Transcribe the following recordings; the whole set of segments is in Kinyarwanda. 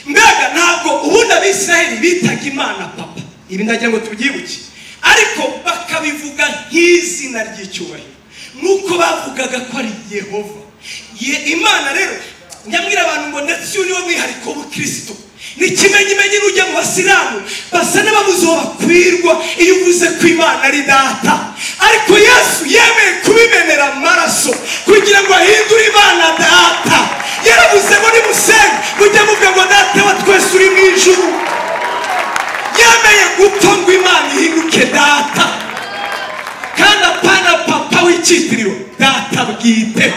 mbega ntabwo ubundi abisiraheli bitaga imana papa ibi ndagira ngo tubyibuke ariko bakabivuga nk'izina ry'icyubahiro nk'uko bavugaga ko ari yehova Ye- imana rero nyamwira abantu ngo ndetse uyu niwo mwihariko w'ubukirisitu ni ikimenyimenyi n'ujya mu basilamu basa n'ababuze uwo bakwirwa iyo uvuze ko imana ari data ariko yesu yemeye kubimenera amaraso kugira ngo ahindure imana data yaravuze ngo nimusenga mujye muvuga ngo data wa twese uri mu ijuru yemeye gupfa ngo imana ihinduke data kandi apana papa w'icyitiriwe data bwite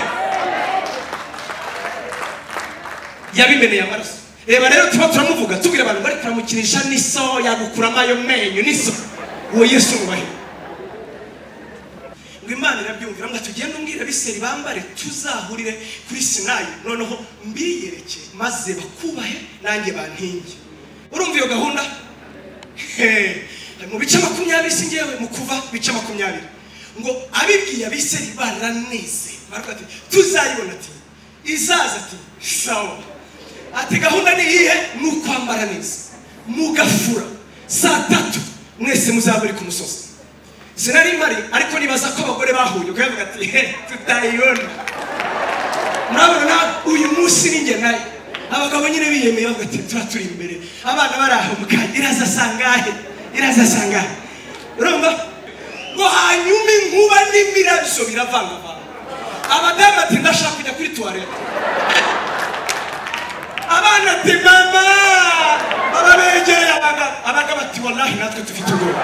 yabimeneye amaraso reba rero tuba turamuvuga tubwira abantu bari kuramukinisha n'iso yagukuramo ayo menyo n'iso uwo yesu nubahiwe ngo imana irabyumvira ngo tugende umbwira abiseri bambare tuzahurire kuri sinayi noneho mbiyereke maze bakubahe nanjye bantinge urumva iyo gahunda He, mu bice makumyabiri si ngewe mu kuva bice makumyabiri ngo abibwiye abiseri baraneze baravuga ati tuzayibona ati izaza ati sawa ati gahunda ni iyihe ni ukwambara neza mugafura saa tatu mwese muzaba muri ku musozi sinari mpari ariko nibaza ko abagore bahuye ukavuga ati he tutayibona murabona uyu munsi ni njye nayo abagabo nyine biyemeye bavuga ati tuba turi imbere abana bari aho mukanya iraza sangahe iraza sangahe urumva ngo hanyuma inkuba n'imirabyo biravangavanga abadamu ati ndashaka kujya kuri tuwarete abana ati mama baba begereye abagabo abagabo ati wallahi natwe dufite ubwoba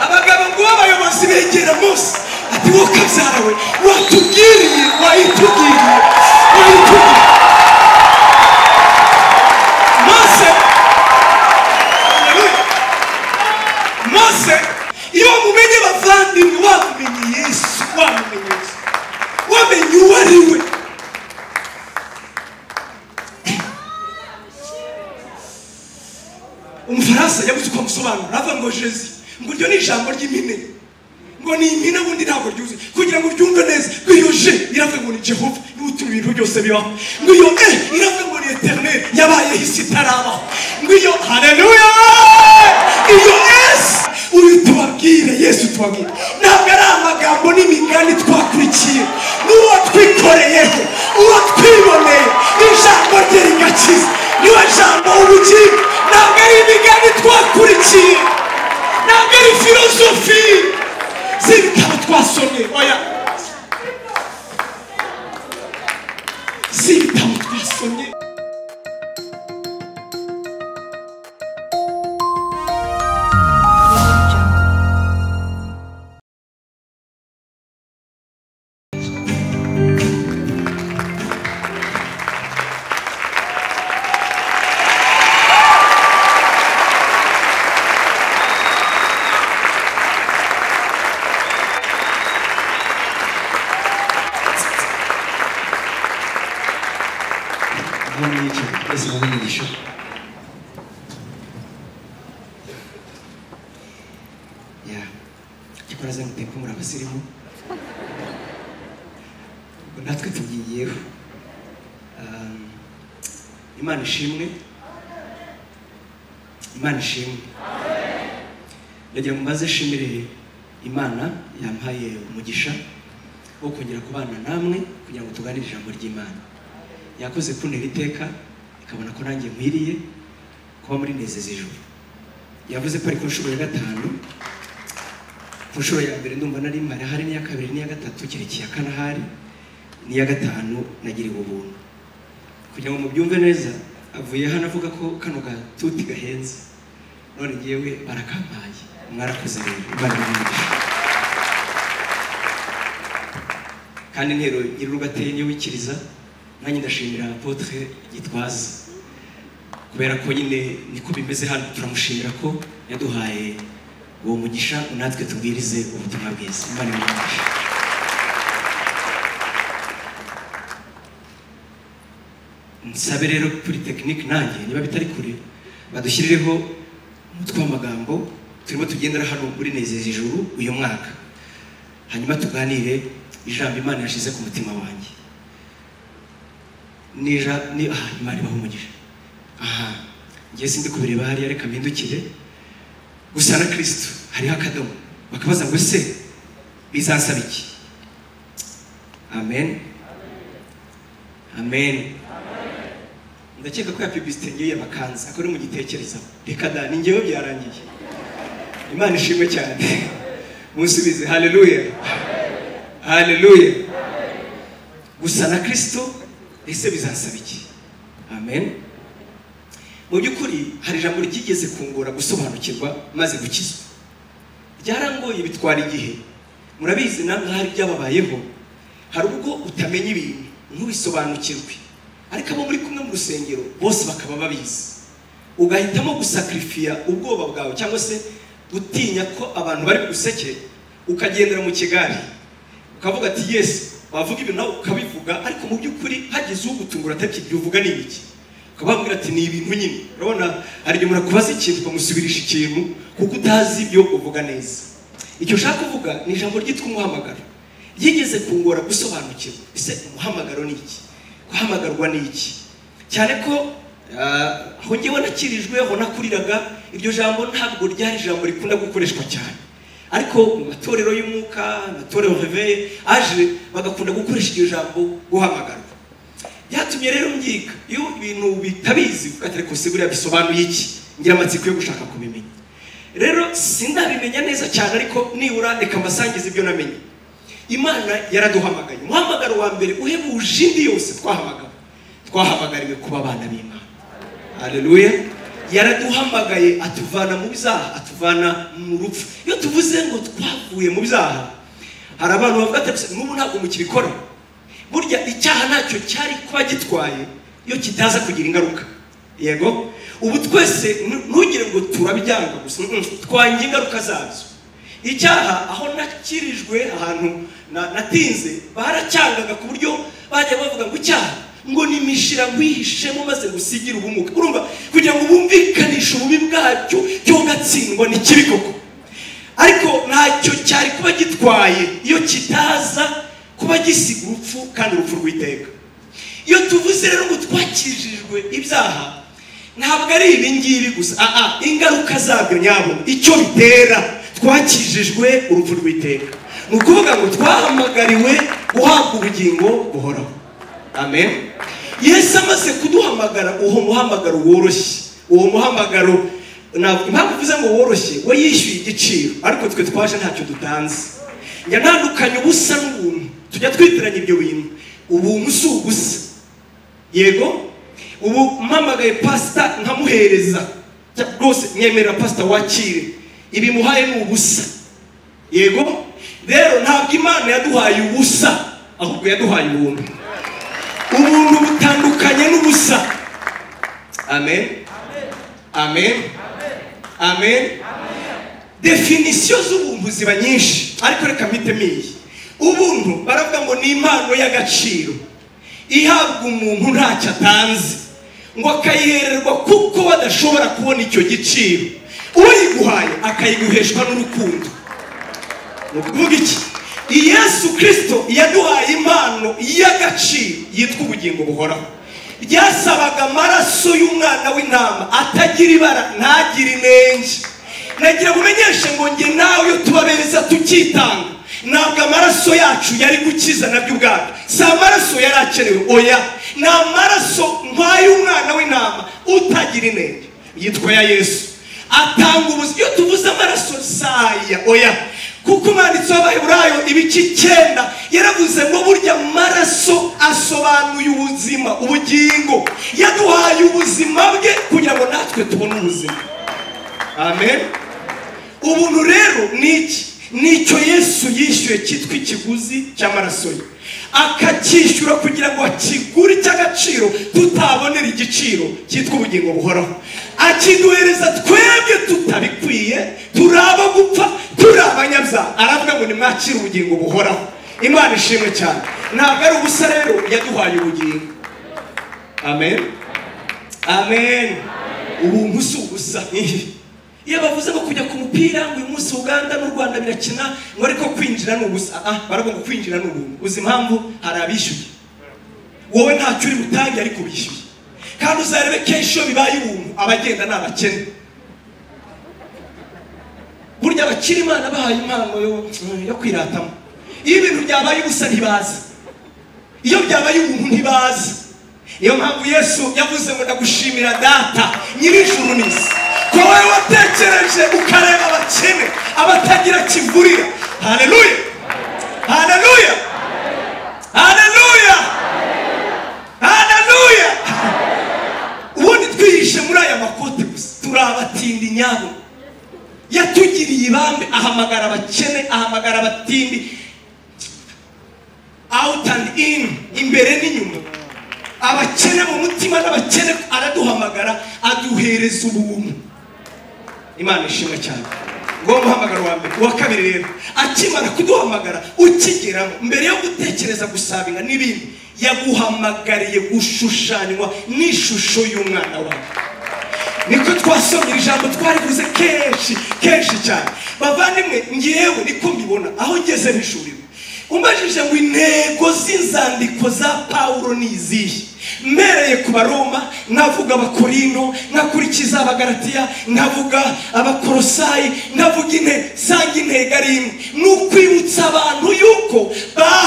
abagabo ngo b'abayobozi begera munsi ati wowe kabyara we watubwiriye wayitubwiriye wayitubwiriye mose Haleluya. mose iyo mumenye bavandimwe wamumenye yesu wamumenye yesu wamenye uwo ari we umufaransa yabuze uko amusobanura avuga ngo jezi ngo iryo ni ijambo ry'impine ngo ni impine ubundi ntabwo ryuzuye kugira ngo uryumve neza ngo iyo je iravuga ngo ni jehova niwe utuma ibintu byose bibaho ngo iyo e iravuga ngo ni eterineri yabayeho isi itarabaho ngo iyo hareruya iyo esi uyu tubabwire yesu tubabwire ntabwo ari amagambo n'imigani twakurikiye ni uwo twikoreyeho uwo twiboneye ijambo rye rigakiza niwe jambo ubugingo ntabwo ari imigani twakurikiye ntabwo ari filozofi z'ibitabo twasomye oya z'ibitabo twasomye Bunun için Esma'nın gidişi. Ya, gikora zanyu pepu muri abasirimu Ubwo natwe tugiyeho Um, imana ishimwe imana ishimwe ndagira ngo mbaze shimire imana yampaye umugisha wo kongera kubana namwe kugira ngo tuganire ijambo ry'imana yakoze kuntera iteka ikabona ko nanjye nkwiriye kuba muri nezeza ijuru yavuze ko ari ku nshuro ya gatanu ku nshuro ya mbere ndumva nari mpari hari n'iya kabiri n'iya gatatu kereka iya kane ahari n'iya gatanu nagiriwe ubuntu kugira ngo mubyumve neza avuye hano avuga ko kano gatuti gahenze none ngewe barakampaye mwarakoze rero imana ibahe kandi intero nyir'urugo ateye niyo wikiriza nanjye ndashimira apotre gitwaza kubera ko nyine niko bimeze hano turamushimira ko yaduhaye uwo mugisha ngo natwe tubwirize ubutumwa bwiza imana imugisha nsabe rero kuri tekinike nanjye niba bitari kure badushyirireho umutwe w'amagambo turimo tugendera hano muri nezeza ijuru uyu mwaka hanyuma tuganire ijambo imana yashyize ku mutima wanjye nija ni aha imana ibaha umugisha aha ngiye sindi kubireba hariya reka mpindukire gusa na kristo hariho akadomo bakabaza ngo se bizansaba iki amen amen ndakeka ko ya pibisite ngiye bakanza akaba ari mu gitekerezaho reka da ni ngewe byarangiye imana ishimwe cyane munsubize haleluya haleluya gusa na kirisito ese bizansaba iki amen mu by'ukuri hari ijambo ryigeze kungora gusobanukirwa maze gukizwa byarangoye bitwara igihe murabizi namwe hari ibyababayeho hari ubwo utamenya ibintu ntubisobanukirwe ariko abo muri kumwe mu rusengero bose bakaba babizi ugahitamo gusakirifiya ubwoba bwawe cyangwa se gutinya ko abantu bari buguseke ukagendera mu kigari ukavuga ati yesu wavuga ibintu nawe ukabivuga ariko mu by'ukuri hagize ugutungura atakibyo uvuga ni ibiki ukaba wabwira ati ni ibintu nyine urabona hari igihe murakubaza ikintu ukamusubirisha ikintu kuko utazi ibyo uvuga neza icyo ushaka kuvuga ni ijambo ryitwa umuhamagaro ryigeze kungora gusobanukirwa ese umuhamagaro ni iki guhamagarwa ni iki cyane ko ah, aho ngewe nakirijwe aho nakuriraga iryo jambo ntabwo ryari ijambo rikunda gukoreshwa cyane ariko mu matorero y'umwuka amatorero reveye aje bagakunda gukoresha iryo jambo guhamagarwa byatumye rero mbyiga iyo ibintu bitabizi ugatera ariko se buriya bisobanuye iki ngira amatsiko yo gushaka kubimenya rero sindabimenya neza cyane ariko nibura reka mbasangize ibyo namenye imana yaraduhamagaye umuhamagaro wa mbere uhebuje indi yose twahamagawe twahamagariwe kuba abana b'imana haleluya yaraduhamagaye atuvana mu byaha atuvana mu rupfu iyo tuvuze ngo twavuye mu byaha hari abantu bavuga ati "Gusa n'ubu ntabwo mukibikora burya icyaha ntacyo cyari kuba gitwaye iyo kitaza kugira ingaruka yego ubu twese nu- ntugire ngo turabyanga gusa mm, twangiye ingaruka zabyo icyaha aho nakirijwe ahantu na- natinze baracyangaga ku buryo bajya bavuga ngo icyaha ngo nimishira wihishemo maze gusigire ubumuga urumva kugira ngo bumvikanishe ububi bwacyo cyo gatsindwa ni kibi koko ariko ntacyo cyari kuba gitwaye iyo kitaza kuba gisiga urupfu kandi urupfu rw'iteka iyo tuvuze rero ngo twakirijwe ibyaha ntabwo ari ibi ngibi gusa aa ingaruka zabyo nyabo icyo bitera twakijijwe urupfu rw'iteka ni ukuvuga ngo twahamagariwe guhabwa ubugingo buhoraho amen yesu amaze kuduhamagara uwo muhamagaro woroshye uwo muhamagaro ntabwo impamvu uvuze ngo woroshye we yishyuye igiciro ariko twe twaje ntacyo dutanze njya ntandukanye ubusa n'ubuntu tujya twitiranya ibyo bintu ubuntu si ubusa yego ubu mpamagaye pasita nkamuhereza Cya- rwose mwemerera pasita wakire ibimuhaye ni ubusa yego rero ntabwo imana yaduhaye ubusa ahubwo yaduhaye ubuntu ubuntu butandukanye n'ubusa amen amen amen definisiyo z'ubuntu ziba nyinshi ariko reka mpitemo iyi ubuntu baravuga ngo ni impano y'agaciro ihabwa umuntu ntacyo atanze ngo akayihererwa kuko badashobora kubona icyo giciro uyiguhaye akayiguheshwa n'urukundo ni ukuvuga iki yesu kirisito yaduhaye impano y'agaciro yitwa ubugingo buhoraho ryasabaga amaraso y'umwana w'intama atagira ibara ntagire inenge nagira bumenyeshe ngo njye nawe iyo tuba beza tukitanga ntabwo amaraso yacu yari gukiza nabyo ubwabyo si amaraso yari akenewe oya ni amaraso nk'ay'umwana w'intama utagira inenge yitwa ya yesu atanga ubuzima iyo tuvuze amaraso saya oya kuko umwanditsi w'abaheburayo ibice icyenda yaravuze ngo burya amaraso asobanuye ubuzima ubugingo yaduhaye ubuzima bwe kugira ngo natwe tubone ubuzima amen ubuntu rero ni iki nicyo yesu yishyuye cyitwa ikiguzi cy'amaraso ye akacyishyura kugira ngo akigure icy'agaciro tutabonera igiciro cyitwa ubugingo buhoraho akiduhereza twebwe tutabikwiye turi abo gupfa turi abanyabyaha aravuga ngo nimwakire ubugingo buhoraho imana ishimwe cyane ntabwo ari ubusa rero yaduhaye ubugingo amen amen ubuntu si ubusa iyo bavuze ngo kujya ku mupira ngo uyu munsi uganda n'u rwanda birakina ngo ariko kwinjira ni ubusa ah baravuga ngo kwinjira ni ubuntu uzi impamvu hari abishyuye wowe ntacyo uri butange ariko wishyuye kandi uzarebe kenshi iyo bibaye ubuntu abagenda ni abakene burya abakiri imana bahaye impano yo- yo kwiratamo iyo ibintu byabaye ubusa ntibazi iyo byabaye ubuntu ntibazi niyo mpamvu yesu yavuze ngo ndagushimira data nyir'ijuru n'isi ko wowe watekereje ukareba abakene abatagira kivurira haleluya haleluya haleluya haleluya ubundi twihishe muri aya makote gusa turabatindi nyabo yatugiriye ibambe ahamagara abakene ahamagara abatindi out and in imbere n'inyuma abakene mu mutima n'abakene araduhamagara aduhereza ubuntu imana ishimwe cyane ngomba guhamagara uwa mbere uwa kabiri rero akimara kuduhamagara ukigeramo mbere yo gutekereza gusabinga n'ibindi yaguhamagariye gushushanywa n'ishusho y'umwana wawe niko twasomye iri jambo twarivuze kenshi kenshi cyane bavandimwe ngewe niko mbibona aho ngeze n'ishuriro umbajije ngo intego z'inzandiko za pawulo ni izihe mbereye ku baroma navuga abakorino nkakurikiza abagaratiya nkavuga abakorosayi nkavuga inte sanga intego ari imwe ni ukwibutsa abantu yuko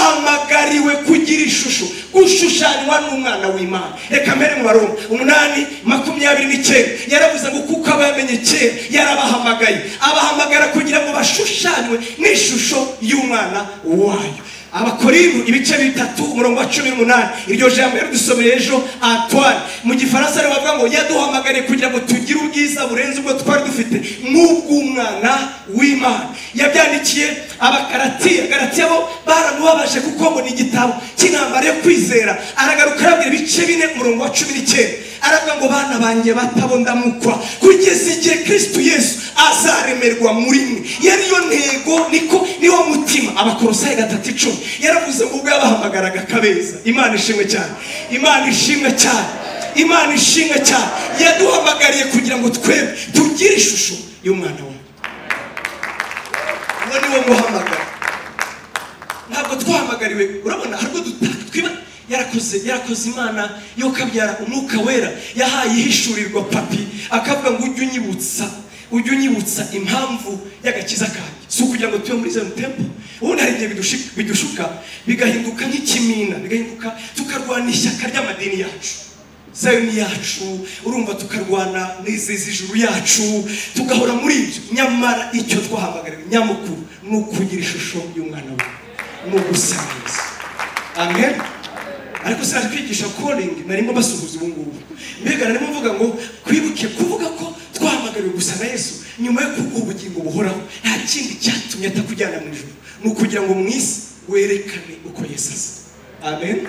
bahamagariwe kugira ishusho gushushanywa n'umwana w'imana reka mbere mu baroma umunani makumyabiri n'icyenda yaravuze ngo kuko abamenye kera yarabahamagaye abahamagara kugira ngo bashushanywe n'ishusho y'umwana wayo abakorintu ibice bitatu umurongo wa cumi n'umunani iryo jambo yaridusomeye ejo antoine mu gifaransa rero bavuga ngo yaduhamagariye kugira ngo tugire ubwiza burenze ubwo twari dufite nk'ubw'umwana w'imana yabyandikiye abakaratiya garatiya bo baramubabaje kuko ngo ni igitabo cy'intambara yo kwizera aragaruka arabwira ibice bine umurongo wa cumi n'icyenda aravuga ngo bana banjye batabo ndamukwa kugeza igihe kristo yesu azaremerwa muri mwe yariyo ntego niko niwo mutima abakorosayi gatatu icumi yaravuze ngo ubwo yabahamagaraga kabeza imana ishimwe cyane imana ishimwe cyane imana ishimwe cyane yaduhamagariye kugira ngo twebwe tugire ishusho y'umwana we uwo ni wo muhamagara ntabwo twahamagariwe urabona hari ubwo duta- twiba yarakoze yarakoze imana yo kabyara umwuka wera yahaye ihishurirwa papi akavuga ngo ujye unyibutsa ujye unyibutsa impamvu y'agakiza kanjye si ukugira ngo tube muri zero tempo ubundi hari igihe bidushi- bidushuka bigahinduka nk'ikimina bigahinduka tukarwana ishyaka ry'amadini yacu zayoni yacu urumva tukarwana n'izizi ijuru yacu tugahora muri ibyo nyamara icyo twahamagariwe nyamukuru ni ukugira ishusho y'umwana we ni ugusangiza amen ariko sinaje kwigisha koringi narimo basuhuza ubu ngubu mbega narimo mvuga ngo kwibuke kuvuga ko twahamagariwe gusa na yesu nyuma yo kuguha ubugingo buhoraho nta kindi cyatumye atakujyana mu ijoro ni ukugira ngo mu isi werekane uko yesu asa amen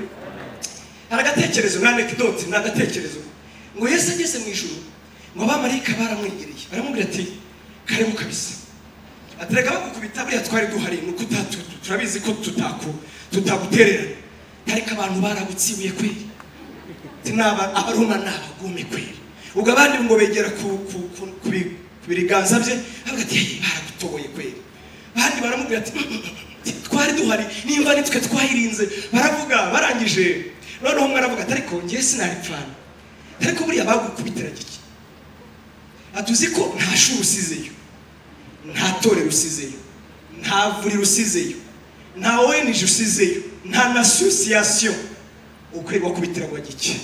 hari agatekerezo ni anekidoti ni agatekerezo ngo yesu ageze mu ijoro ngo abamarayika baramwegereye baramubwira ati karemu kabisa atereka bagukubita buriya twari duhari ni uko uta- tu- tu- turabizi ko tutaku tutagutererana ariko abantu baragutsibuye kweri ati naba abaroma ni abagome kweri ubwo abandi ngo begera ku, ku, ku, ku, bi- ku biganza bye bavuga ati "Hey, baragutoboye kweri abandi baramubwira ati twari duhari nimba nitwe twayirinze baravuga barangije noneho umwe aravuga ati ariko ngewe sinari pfana ariko buriya bagukubitira giki atuzi ko nta shuri usizeyo nta torero usizeyo nta vuriro usizeyo nta wenije usizeyo nta na asosiyasiyo ukwirwa kubitira ngo gike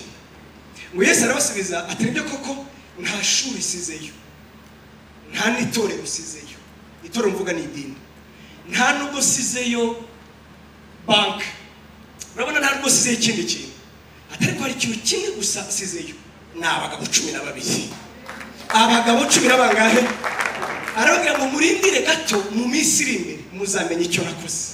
ngo yesu arabasubiza ati nibyo koko nta shuri isizeyo nta n'itorero usizeyo itorero mvuga ni idini nta nubwo usizeyo banki urabona nta nubwo usizeyo ikindi kintu atari ko hari ikintu kimwe gusa asizeyo ni abagabo cumi na babiri abagabo cumi na bangahe arababwira ngo murindire gato mu minsi iri imbere muzamenye icyo nakoze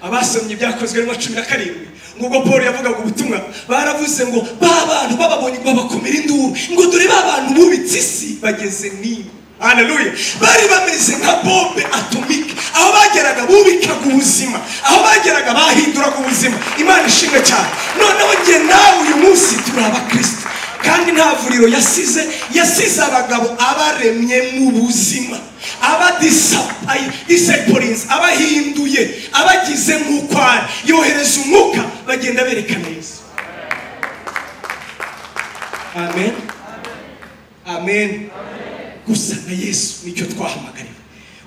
abasomye ibyakozwe n'uwa cumi na karindwi ngubwo paul yavugaga ubutumwa baravuze ngo ba bantu bababonye ngo babakomera induru ngo dore ba bantu bubitse isi bageze niba haleluya bari bameze nka bombe atomike aho bageraga bubikaga ubuzima aho bageraga bahinduraga ubuzima imana ishimwe cyane noneho njye nawe uyu munsi turi abakristo kandi nta vuriro yasize yasize abagabo abaremye mu buzima abadisaporinze abahinduye abagize nk'uko ari yohereza umwuka bagenda berekana yesu amen amen gusa na yesu nicyo twahamagariwe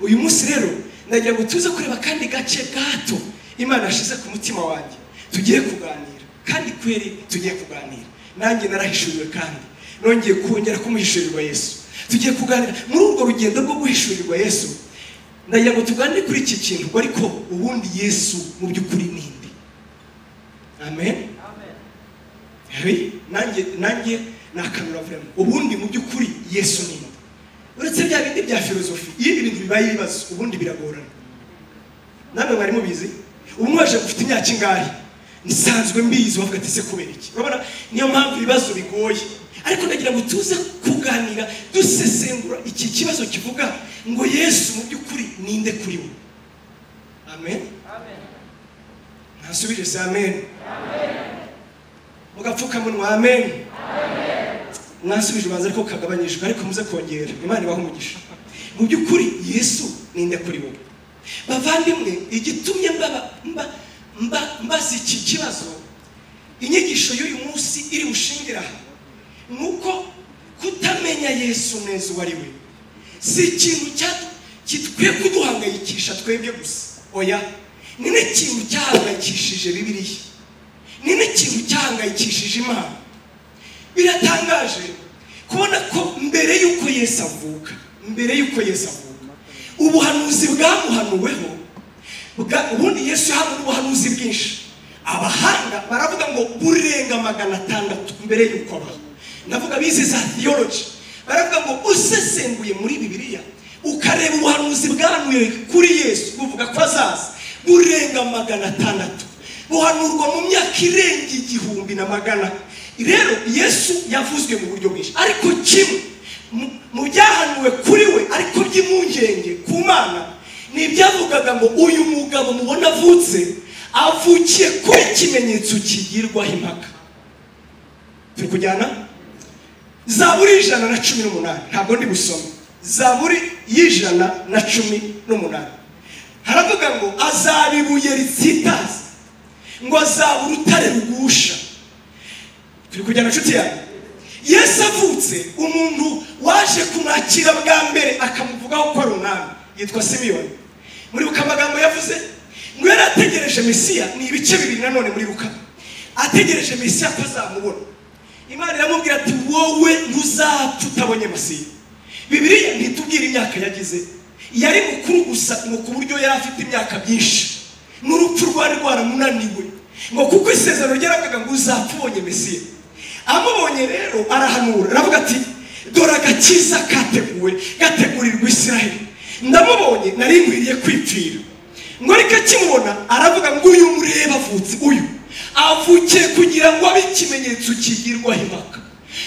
uyu munsi rero ndagira ngo tuze kureba kandi gace gato imana yashize ku mutima wanjye tugiye kuganira kandi kweri tugiye kuganira nanjye narahishuriwe kandi nongeye kongera kumuhishurirwa yesu tugiye kuganira muri urwo rugendo rwo guhishurirwa yesu ndagira ngo tuganire kuri iki kintu ngo ariko ubundi yesu mu by'ukuri ninde amen Hey, nanjye nanjye nakanura vrema ubundi mu by'ukuri yesu ninde uretse bya bindi bya filozofi iyo ibi bintu bibaye ibibazo ubundi biragorana namwe mwari mubizi ubu mwaje gufite imyaka ingahe nsanzwe mbizi wavuga ati se kubera iki urabona niyo mpamvu ibibazo bigoye ariko ndagira ngo tuze kuganira dusesengura iki kibazo kivuga ngo yesu mu by'ukuri ninde kuri we amen ntasubije se amen mugapfukamunwa amen mwasubije ubanza ariko kagabanyijwe ariko muze kongera imana ibaha umugisha mu by'ukuri yesu ninde kuri wowe bavandimwe igitumye mbaba mba mba mbaza iki kibazo inyigisho y'uyu munsi iri bushingira aha ni uko kutamenya yesu neza uwo ari we si ikintu cya- gikwiye kuduhangayikisha twebwe gusa oya ni n'ikintu cyahangayikishije bibiliya ni n'ikintu cyahangayikishije imana biratangaje kubona ko mbere y'uko yesu avuka mbere y'uko yesu avuka ubuhanuzi bwamuhanuweho bwa- ubundi yesu yahanuye ubuhanuzi bwinshi abahanga baravuga ngo burenga magana atandatu mbere y'uko aba ndavuga bize za theology baravuga ngo usesenguye muri bibiliya ukareba ubuhanuzi bwahanuye kuri yesu buvuga ko azaza burenga magana atandatu buhanurwa mu myaka irenga igihumbi na magana rero yesu yavuzwe mu buryo bwinshi ariko kimwe mu- mu byahanuwe kuri we ariko by'impungenge ku mana ni ibyavugaga ngo uyu mugabo mubona avutse avukiye kuri ikimenyetso kigirwaho impaka turi kujyana zaburi y'ijana na cumi n'umunani ntabwo ndi busome zaburi y'ijana na cumi n'umunani haravuga ngo azaba ibuye ritsitaza ngo azaba urutare rugusha turi kujyana inshuti yawe yesu avutse umuntu waje kumwakira bwa mbere akamuvugaho ko ari umwami yitwa simiyoni muribuka amagambo yavuze ngo yari ategereje mesiya ni ibice bibiri nanone muribuka ategereje mesiya ko azamubona imana iramubwira ati wowe ntuzapfa utabonye masiya bibiliya ntitubwira imyaka yagize yari mukuru gusa ngo ku buryo yari afite imyaka myinshi n'urupfu rwari rwaramunaniwe ngo kuko isezerano ryaravugaga ngo uzapfa ubonye mesiya amubonye rero arahanura aravuga ati dore agakiza kateguwe gategurirwa isiraheli ndamubonye nari nkwiriye kwipfira ngo ariko akimubona aravuga ngo uyu mureba avutse uyu avukiye kugira ngo abe ikimenyetso kigirwaho impaka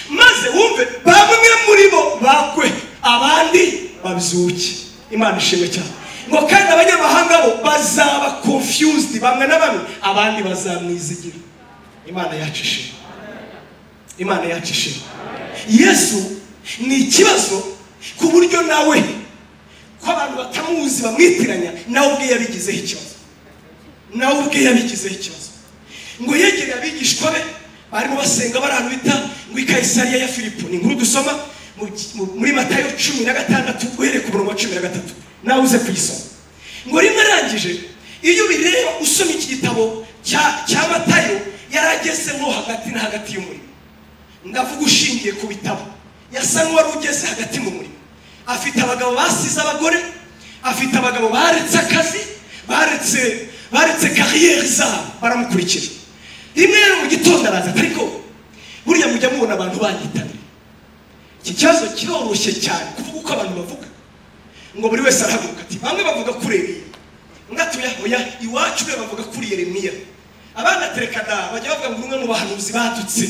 maze wumve bamwe muri bo bakwe abandi babyuke imana ishimwe cyane ngo kandi abanyamahanga bo bazaba confused bamwe na bamwe abandi bazamwizigira imana yacu ishimwe imana yacu ishimwe yesu ni ikibazo ku buryo nawe ko abantu batamuzi bamwitiranya nawe ubwe yabigizeho ikibazo nawe ubwe yabigizeho ikibazo ngo yegereye abigishwa be barimo basenga bari ahantu bita ngo i kayisariya ya filipo ni inkuru dusoma mu- mu- muri matayo cumi na gatandatu uhereye ku murongo wa cumi na gatatu nawe uze kuyisoma ngo rimwe arangije iyo ubireba usoma iki gitabo cya cya matayo yari agezemo hagati na hagati y'umurimo ndavuga ushingiye ku bitabo yasa n'uwari ugeze hagati mu murimo afite abagabo basize abagore afite abagabo baretse akazi baretse baretse kariyeri zabo baramukurikira rimwe rero mu gitondo araza ariko buriya mujya mubona abantu banyitabira iki kibazo kiroroshye cyane kuvuga uko abantu bavuga ngo buri wese arahaguruka ati bamwe bavuga kuri Eliya undi atuye hoya iwacu be bavuga kuri Yeremiya abandi atereka da bajya bavuga ngo umwe mu bahanuzi badutse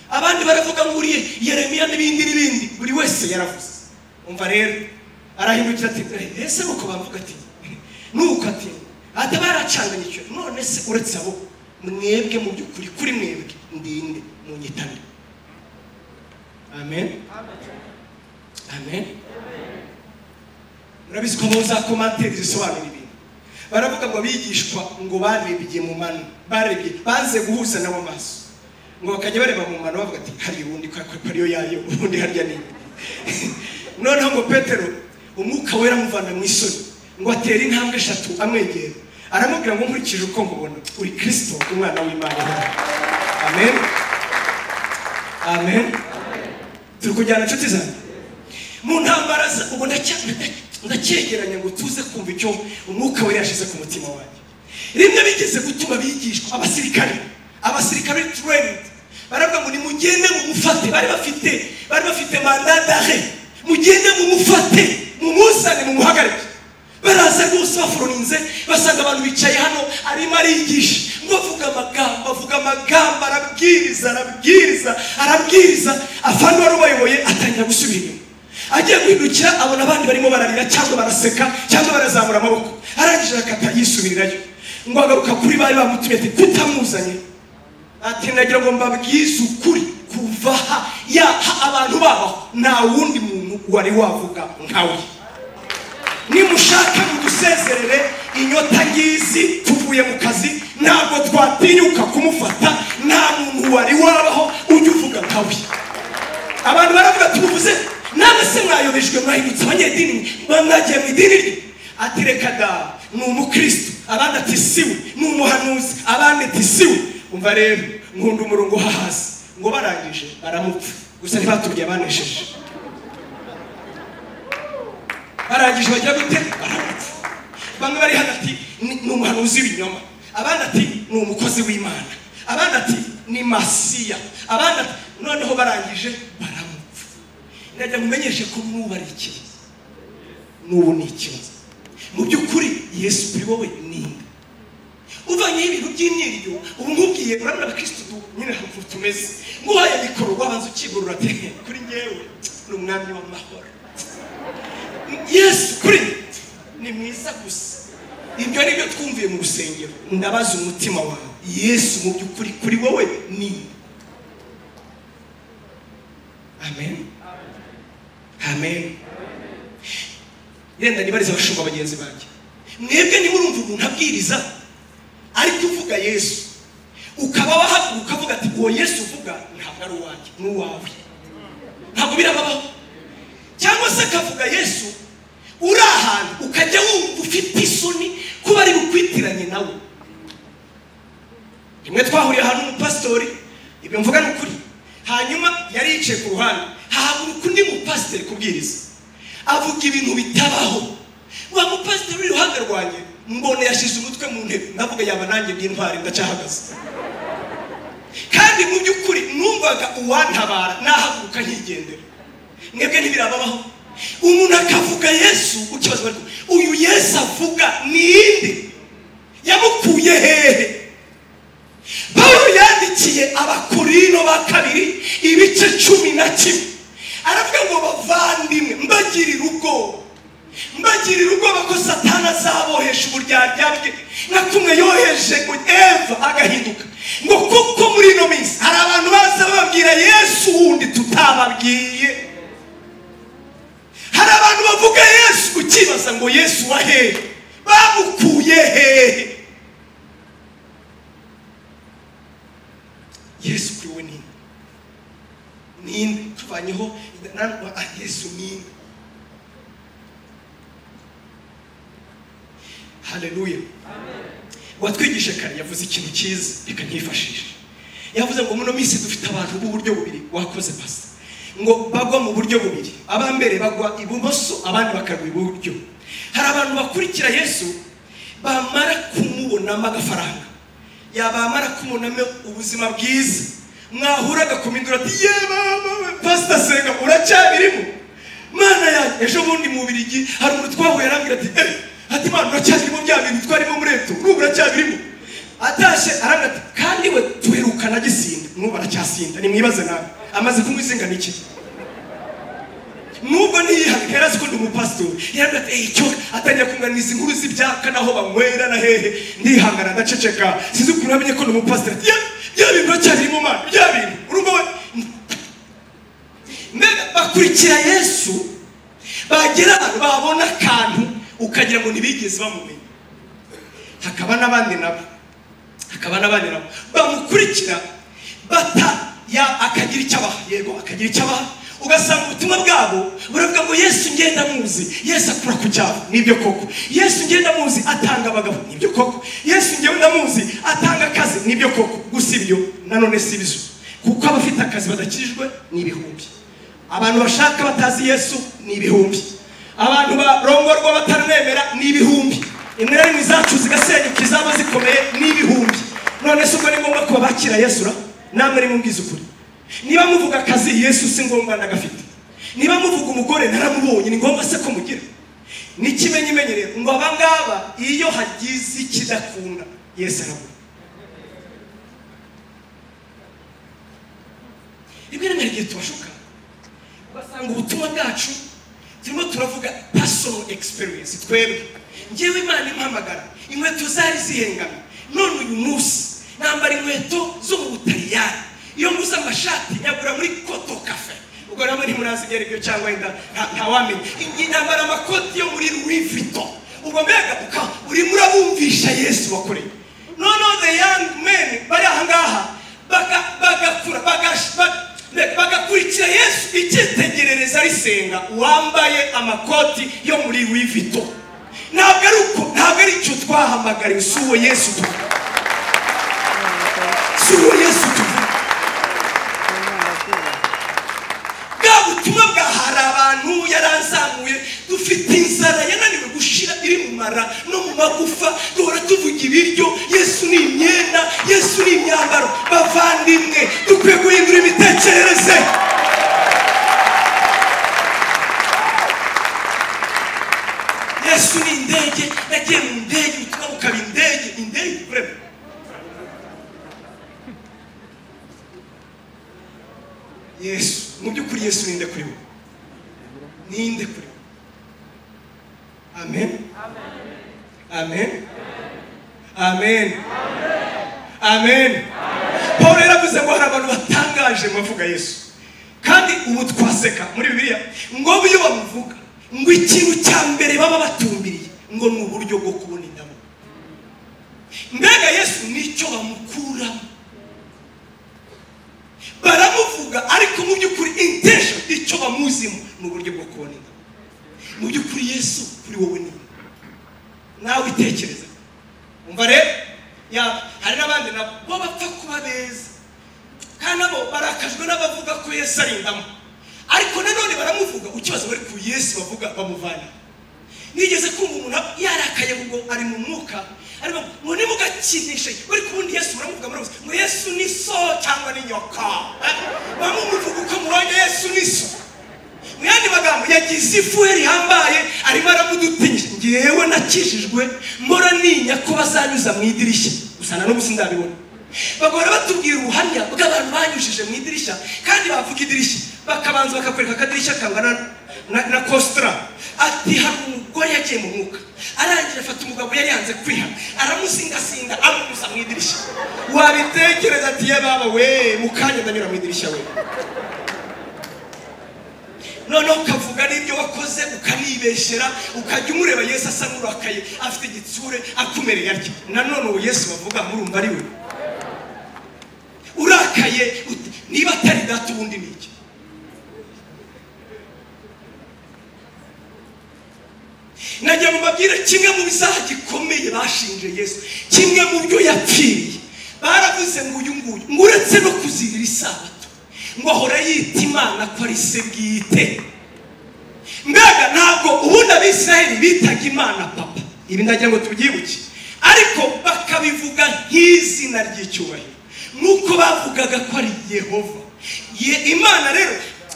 abandi baravuga ngo uriye Yeremiya n'ibindi n'ibindi buri wese yaravuze umva rero arahindukira ati "Eh, ese nuko bavuga ati nuko ati atabaracanganye icyo none se uretse abo mwebwe mu by'ukuri kuri mwebwe ndinde munyitane amen amen murabizi ko muzakomatera zisobanura ibintu baravuga ngo abigishwa ngo barebye mu mano barebye banze guhuza nabo amaso ngo bakajya bareba mu mano bavuga ati hariya ubundi kwa kwa ariyo yayo ubundi harya ni noneho ngo petero umwuka wera amuvana mu isoni ngo atere intambwe eshatu amwegera aramubwira ngo nkurikije uko mubona uri kirisito umwana w'imana amen amen turi kujyana inshuti zanjye mu ntambara za- ubwo ndacya- ndacyegeranya ngo tuze kumva icyo umwuka wera yashyize ku mutima wanjye rimwe bigeze gutuma bigishwa abasirikare abasirikare trend baravuga ngo nimugende mumufate bari bafite bari bafite mandadare mugende mumufate mumuzane mumuhagarike baraza rwose baforoninze basanga abantu bicaye hano arimo arigisha ngo avuga amagambo avuga amagambo arabwiriza arabwiriza arabwiriza afande wari ubayoboye atangira gusubira inyuma agiye guhindukira abona abandi barimo bararira cyangwa baraseka cyangwa barazamura amaboko arangije arakata yisubirirayo ngo agaruka kuri bari bamutumye ati tutamuzanye ati nagira ngo mbabwize ukuri kuva aha yaha abantu babaho nta wundi muntu wari wavuga nkawe nimushaka mudusezerere inyota ngizi tuvuye mu kazi ntabwo twatinyuka kumufata nta muntu wari wabaho ujya uvuga nkawe abantu baravuga tubuvuze namwe se mwayobejwe mwahindutse abanyedini mwagiye mu idini rye ati reka da ni umukristo abandi ati siwe ni umuhanuzi abandi ati siwe umva rero nkunda umurongo hahazi ngo barangije baramupfa gusa ntibatubwiye abanesheje barangije bajya gute baramupfa bamwe bari hagati ni ni umuhanuzi w'ibinyoma abandi ati ni umukozi w'imana abandi ati ni masiya abandi ati noneho barangije baramupfa ndagira mumenyeshe ko mwubarikiye n'ubu ni ikibazo mu by'ukuri yesu kuri wowe ni nde uvanyeho ibintu by'imyiriryo ubu nkubwiye urabona abakirisitu du- nyine hamvu tumeze nguhaye mikoro wabanza ukigorora ati kuri ngewe ni umwami w'amahoro yesu kuri ni mwiza gusa ibyo ni byo twumviye mu rusengero ndabaza umutima wawe yesu mu by'ukuri kuri wowe ni amen amen yenda nibariza abashumba bagenzi banjye mwebwe niba urumva umuntu abwiriza ariko uvuga yesu ukaba wahaguruka ukavuga ati uwo yesu uvuga ntabwo ari uwanjye ni uwawe ntabwo birababaho cyangwa se akavuga yesu uri ahantu ukajya wumva ufite isoni kuba ari bukwitiranye nawe rimwe twahuriye ahantu umupasitori ibyo mvuga ni ukuri hanyuma yari yicaye ku ruhande hahaguruka undi mupasiteri kubwiriza avuga ibintu bitabaho wa mupasiteri uri iruhande rwanjye mbona yashyize umutwe mu ntebe ndavuga yaba nanjye n'intwari ndacahagaze kandi mu by'ukuri numvaga uwantabara nahaguruka nkigendera mwebwe ntibirababaho umuntu akavuga yesu ukibazo bari kumwe, uyu yesu avuga ni inde yamukuye hehe pawulo yandikiye abakorino ba kabiri ibice cumi na kimwe aravuga ngo bavandimwe mbagirire ubwoba mbagirire ubwoba ko satana azabohesha uburyarya bwe nka kumwe yoheje ngo eva agahinduka ngo kuko muri ino minsi hari abantu baza bababwira yesu wundi tutababwiye hari abantu bavuga yesu ukibaza ngo yesu wa hehe bamukuye hehe yesu kuri we ninde ninde tuvanyeho nanwa ah, yesu ninde haleluya uwatwigishe kare yavuze ikintu cyiza reka ntifashishe yavuze ngo muno minsi dufite abantu b'uburyo bubiri wakoze pasi ngo bagwa mu buryo bubiri abambere bagwa ibumoso abandi bakagwa iburyo hari abantu bakurikira yesu bamara kumubonamo agafaranga yabamara kumubonamo ubuzima bwiza mwahura agakomindura ati ye mama pasita senga uracyabirimo mana yanjye ejo bundi mu birigi hari umuntu twahuye arambwira ati eh ati mana uracyabirimo bya bintu twarimo muri eto n'ubu uracyabirimo atashye arambwira ati kandi we tuherukana gisinda n'ubu aracyasinda nimwibaze nawe amaze kunywa izinga n'iki nubwo ntiyihaga yari azi ko ndi umupasitori yarambwira ati icyo atangira kunganiza inkuru z'ibyaka naho banywera na hehe ndihangana ndaceceka sinzi ukuntu namenye ko ndi umupasitori ati "Ye, bya bintu uracyabirimo mana bya bintu urugo we mbega bakurikira yesu bagera ahantu babona akantu ukagira ngo ntibigeze bamumenya hakaba n'abandi nabo hakaba n'abandi nabo bamukurikira bata ya akagira icyo abaha yego akagira icyo abaha ugasanga ubutumwa bwabo buravuga ngo yesu ngenda muzi yesu akura ku cyaro nibyo koko yesu ngenda muzi atanga abagabo nibyo koko yesu ngenda muzi atanga akazi nibyo koko gusa ibyo nanone si bizo kuko abafite akazi badakijijwe ni ibihumbi abantu bashaka batazi yesu ni ibihumbi abantu barongorwa batamwemera ni ibihumbi imirari zacu zigasenyuka izaba zikomeye ni ibihumbi none se ubwo ni ngombwa kuba bakira yesu ra namwe ni mubwiza ukuri niba muvuga akazi yesu si ngombwa nagafite niba muvuga umugore naramubonye ni ngombwa se ko mugira ni ikimenyimenyere ngo aba ngaba iyo hagize ikidakunda yesu arabona rimwe na rimwe hari igihe tubashuka ugasanga ubutumwa bwacu turimo turavuga personal experience twebwe ngewe imana impamagara inkweto zari zihengamye none uyu munsi nambara inkweto zo mu butaliyani iyo nguze amashati nyagura muri koto kafe ubwo nabwo ntimurazi ibyerekeye cyangwa wenda nta- ntawamenya I- nambara amakoti yo muri louis vuitton ubwo mbega uka urimo urabumvisha yesu wakoreye noneho the young men bari aha ngaha baga- bagakura bagash- ba- be- bagakurikira yesu icyitegerereza risenga wambaye amakoti yo muri louis vuitton ntabwo ari uko ntabwo ari icyo twahamagariwe si uwo yesu tuvuga si uwo yesu tuvuga bwa butumwa bwa hari abantu yaranzamuye dufite inzara yananiwe gushira iri mu mara no mu magufa duhora tuvuga ibiryo yesu ni imyenda yesu ni imyambaro bavandimwe dukwiye guhindura imitekerereze yesu ni indege nagiye mu ndege ubutumwa bukaba indege indege kurema yesu mu by'ukuri yesu ninde kuri wowe ninde kuri wowe amen amen amen amen paul yaravuze ngo hari abantu batangaje mu bavuga yesu kandi ubu twaseka muri bibiliya ngo iyo bamuvuga ngo ikintu cya mbere baba batumbiriye ngo ni uburyo bwo kubona indabo mbega yesu nicyo bamukuramo baramuvuga ariko mu by'ukuri intention icyo bamuzimo ni uburyo bwo kubona indabo mu by'ukuri yesu kuri wowe ni nde? nawe itekereza umva rero ya- hari n'abandi nabo bo bapfa kuba beza kandi nabo barakajwe n'abavuga ko yesu ari indamo ariko nanone baramuvuga ukibazo bari ku yesu bavuga bamuvana nigeze kumva umuntu yarakaye ubwo ari mu mwuka arimo ngo nimugakinishe bari kubundi yesu muramuvuga murabuze ngo yesu ni so cyangwa ni nyoka bamwe muvuga uko mubonye yesu ni so mu yandi magambo yagize ifuhe rihambaye arimo aramudutinya ngewe nakijijwe mbora ninya ko bazanyuza mu idirishya gusa na n'ubu sindabibona bagahora batubwira ubuhamya bw'abantu banyujije mu idirishya kandi bavuga idirishya bakabanza bakakwereka akadirishya kangana na, na kositara ati hari umugore yagiye mu mwuka arangije afata umugabo yari yanze kwiha aramusingasinga amunyuza mu idirishya wabitekereza ati ye baba we mu kanya ndanyura mu idirishya we noneho ukavuga n'ibyo wakoze ukanibeshyera ukajya umureba yesu asa n'urakaye afite igitsure akumereye atyo nanone uwo yesu bavuga murumva ari we urakaye uti, niba atari data ubundi ni iki nagira ngo mbabwire kimwe mu bizaha gikomeye bashinje yesu kimwe mu byo yapfiriye baravuze ngo uyu nguyu ngo uretse no kuzirira isabato ngo ahora yita imana ko ari se bwite mbega ntabwo ubundi abisiraheli bitaga imana papa ibi ndagira ngo tubyibuke ariko bakabivuga nk'izina ry'icyubahiro nk'uko bavugaga ko ari yehova Ye- imana rero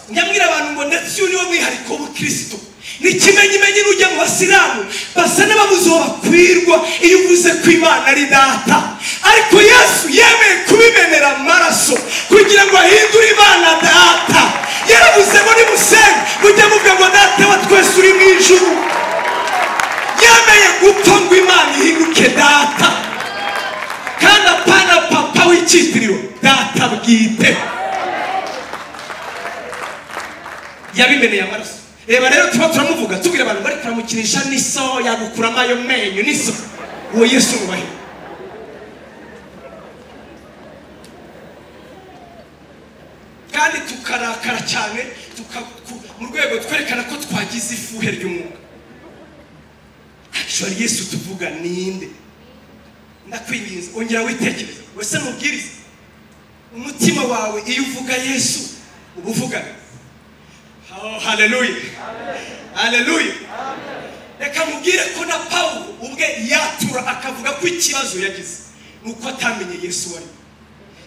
nyamwira abantu ngo ndetse uyu niwo mwihariko w'ubukirisitu ni ikimenyimenyi n'ujya mu basilamu basa n'ababuze uwo bakwirwa iyo uvuze ko imana ari data ariko yesu yemeye kubimenera amaraso kugira ngo ahindure imana data yaravuze ngo nimusenga mujye muvuga ngo data wa twese uri mu ijuru yemeye gupfa ngo imana ihinduke data kandi apana papa w'icyitiriro data bwite yabimeneye amaraso reba rero tuba turamuvuga tubwira abantu bari kuramukinisha n'iso yagukuramo ayo menyo n'iso uwo yesu nubahe tukarakara cyane tuka- ku- mu rwego twerekana ko twagize ifuhe ry'umwuka actually yesu tuvuga ninde ndakwinginze ongera witekereza wese mubwirize umutima wawe iyo uvuga yesu uba uvuga Oh, haleluya haleluya reka mubwire ko na pawulo ubwe yatura akavuga ko ikibazo yagize ni uko atamenye yesu wari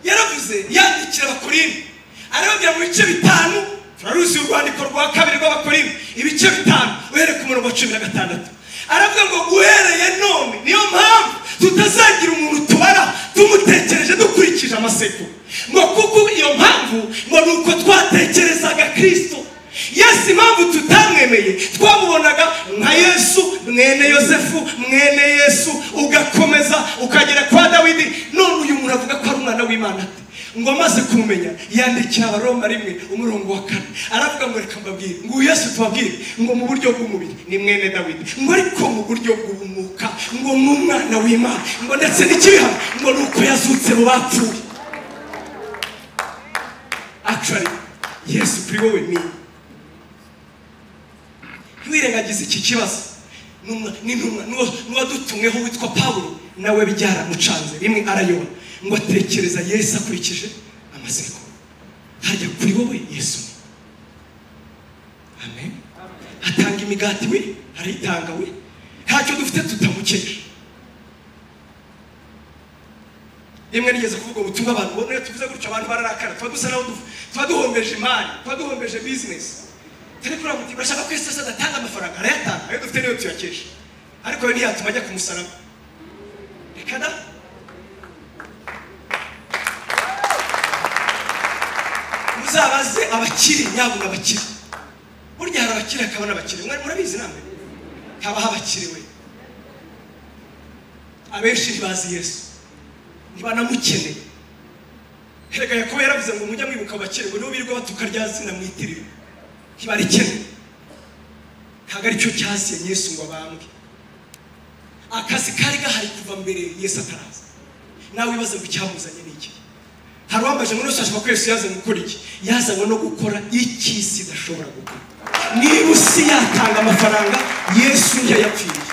yaravuze yandikira abakorinto arababwira mu bice bitanu turaruzi urwandiko rwa kabiri rw'abakorinto ibice bitanu uhereye ku murongo wa cumi na gatandatu aravuga ngo uhereye none niyo mpamvu tutazagira umuntu tubara tumutekereje dukurikije amaseko ngo kuko iyo mpamvu ngo ni uko twatekerezaga kirisito yesu impamvu tutamwemeye twamubonaga nka yesu mwene yosefu mwene yesu ugakomeza ukagera kwa dawidi none uyu muntu avuga ko ari umwana w'imana ate ngo amaze kumumenya yandikira abaroma rimwe umurongo wa kane aravuga ngo reka mbabwire ngo uyu yesu tubabwire ngo mu buryo bw'umubiri ni mwene dawidi ngo ariko mu buryo bw'umwuka ngo ni umwana w'imana ngo ndetse n'ikibihano ngo ni uko yazutse mu bapfuye actually yesu kuri wowe ni ntiwirengagize iki kibazo N'umwa- n'intumwa n'uwo- n'uwadutumweho witwa pawulo nawe byaramucanze rimwe arayoba ngo atekereza yesu akurikije amaseko hajya kuri wowe yesu ni amen atanga imigati we arayitanga we ntacyo dufite tutamukeje rimwe nigeze kuvuga ubutumwa abantu ubona iyo tuvuze gutyo abantu bararakara tuba dusa naho dufu- tuba duhombeje imari tuba duhombeje bizinesi turi kureba muti urashaka ko yesu adatanga amafaranga arayatanga ayo dufite niyo tuyakesha ariko we ntiyatuma ajya ku musaraba reka da muzabaze abakiri nyabuna abakire burya hari abakire hakaba n'abakire Mwa- murabizi namwe habaho abakire we abenshi ntibazi yesu ntibanamukeneye erega yakobo yaravuze ngo mujya mwibuka abakire ngo nibo birirwa batuka rya zina mwitirira ntibarikene ntabwo aricyo cyasiye yesu ngo abambwe akazi kari gahari kuva mbere yesu ataraza nawe wibaza ngo icyamuzanye ni iki hari uwambaje muri rusange ko yesu yazanye gukora iki yazanywe no gukora iki isi idashobora gukora niba isi yatanga amafaranga yesu ntiyayapfiriye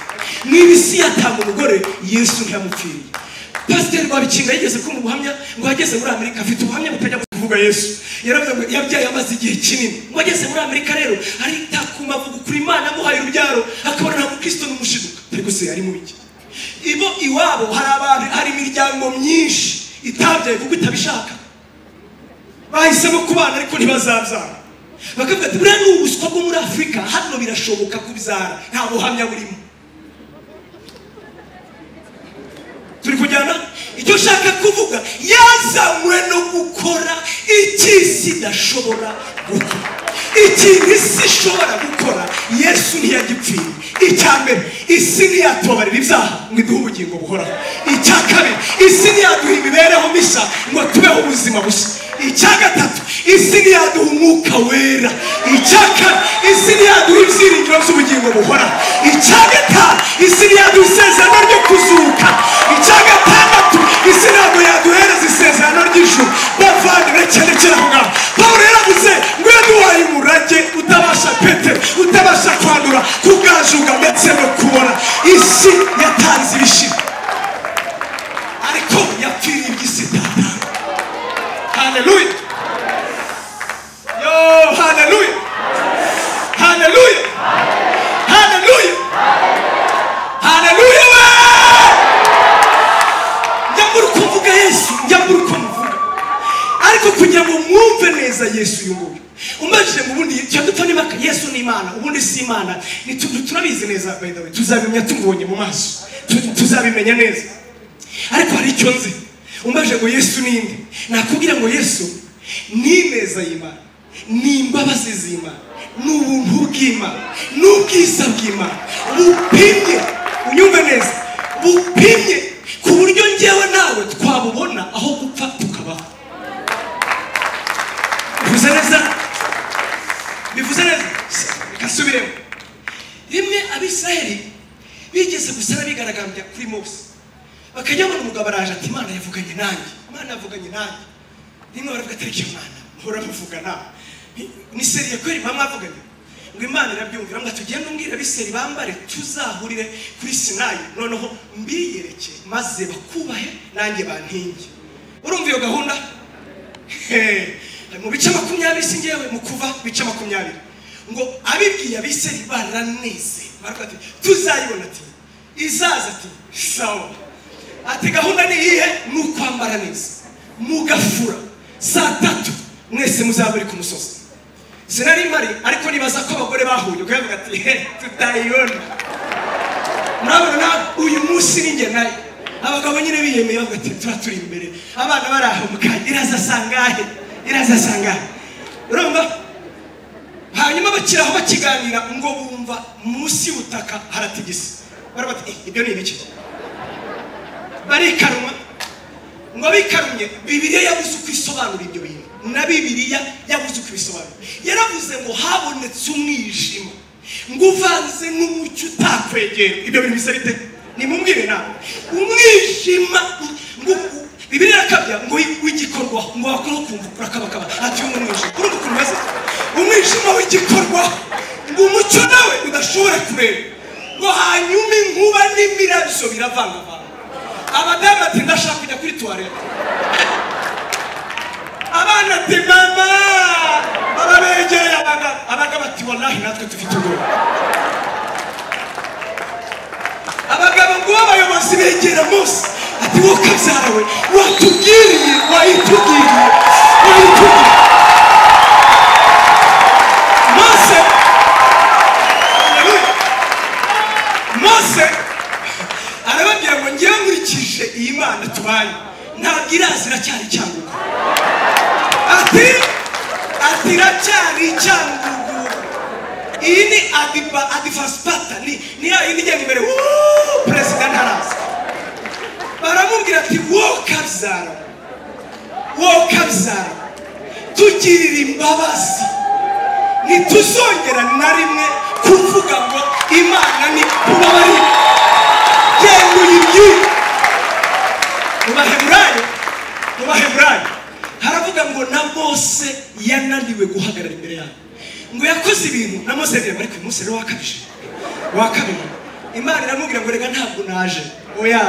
niba isi yatanga umugore yesu ntiyamupfiriye pasiteri rwabikinga yigeze kumva ubuhamya ngo yageze muri amerika afite ubuhamya butajya kuvuga yesu yaravuze ngo yabyaye amaze igihe kinini ngo ageze muri amerika rero aritakuma kuri imana amuhaye urubyaro akabona nta mukristo n'umushiduka ariko se ari mu iki ibo iwabo hari abantu hari imiryango myinshi itabyaye kuko itabishaka bahisemo kubana ariko ntibazabyara bakavuga ati buriya ni ubuswa bwo muri afurika hano birashoboka kubyara nta buhamya burimo turi kujyana icyo ushaka kuvuga yazanywe no gukora icy'isi idashobora gukora ikintu isi ishobora gukora yesu ntiyagipfiye icya mbere isi ntiyatubabarira ibyaha ngo iduhe ubugingo buhoraho icya kabiri isi ntiyaduha imibereho mishya ngo tubeho ubuzima bushya icya gatatu isi ntiyaduha umwuka wera icya kane isi ntiyaduha ibyiringiro by'ubugingo buhoraho icya gatanu isi ntiyaduha isezerano ryo kuzuka icya gatandatu isi ntabwo yaduhereza isezerano ry'ijuru bavandimwe cyane cyane aho ngaho pawulo yaravuze ngo iyo duhaye umurage utabasha petero utabasha kwandura kugajuga ndetse no kubona isi yatanze ibishira ariko yapfiriye iby'isi itatanga haleluya yo haleluya haleluya haleluya haleluya we njya muri uko mvuga yesu njya muri uko muvuga ariko kugira ngo mwumve neza yesu uyu nguyu umajije mu bundi cya dupfa n'imaka yesu ni imana ubundi si imana Ni tu- tu- turabizi neza by the way tuzabimenya tumubonye mu maso Tu- tuzabimenya neza ariko hari icyo nzi umajije ngo yesu ninde nakubwira ngo yesu ni ineza y'imana ni imbabazi z'imana ni ubuntu bw'imana ni ubwiza bw'imana bupimye unyumve neza bupimye ku buryo ngewe nawe twabubona aho gupfa tukabaho bivuze neza bivuze neza reka nsubiremo rimwe abisiraheli bigeze gusara bigaragambya kuri mose bakajya babona umugabo araje ati imana yavuganye nanjye imana yavuganye nanjye rimwe baravuga atariki imana mpora muvugana ni seriye kweri mba mwavuganye ngo imana irabyumvira ngo tugende umbwira abiseri bambare tuzahurire kuri sinayi noneho mbiyereke maze bakubahe nanjye bantinge urumva iyo gahunda Hey, mu bice makumyabiri si ngewe mu kuva bice makumyabiri ngo abibwiye abiseri baraneze baravuga ati tuzayibona ati izaza ati sawa ati gahunda ni iyihe ni ukwambara neza mugafura saa tatu mwese muzaba muri ku musozi sinari mpari ariko nibaza ko abagore bahuye ukavuga ati he tutayibona murabona uyu munsi ni njye nayo abagabo nyine biyemeye bavuga ati tuba turi imbere abana bari aho mukanya iraza sangahe iraza sangahe urumva hanyuma bakiraho bakiganira ngo bumva munsi y'ubutaka haratigise baravuga ati "Eh, ibyo ni ibiki barikanwa ngo bikarumye bibiliya yabuze uko isobanura ibyo bintu na bibiliya yabuze uko ibisobanura yaravuze ngo habonetse umwijima ngo uvanze n'umucyo utakwegera ibyo bintu bisa bite nimumbwire nawe umwijima ngo bibiliya irakabya ngo w'igikorwa ngo wakora ukumva urakabakaba ati uyu ni umwijima urumva ukuntu umeze umwijima w'igikorwa ngo umucyo nawe udashobora kureba ngo hanyuma inkuba n'imirabyo biravangavanga abadamu ati ndashaka kujya kuri tuwarete abana ati mama baba begereye abagabo abagabo ati wallahi natwe dufite ubwoba abagabo ngo abayobozi begera munsi ati wowe kabyara we watubwiriye wayitubwiriye wayitubwiriye mose Haleluya. mose arababwira ngo ngewe nkurikije iyi mana tubaye ntabwo irazi iracyari icyangugu ati ati iracyari icyangugu iyi ni adiba adivasipata ni ni ya yindi igenda imbere wuuu perezida ntaraza baramubwira ati wowe kabyara wowe kabyara tugirira imbabazi ntituzongera na rimwe kuvuga ngo imana ni kubabarira genda uyibyire mu baheburayo mu baheburayo haravuga ngo na mose yananiwe guhagarara imbere yabo ngo yakoze ibintu na mose yagira ngo ariko uyu munsi rero wakabije wakabije imana iramubwira ngo reka ntabwo naje oya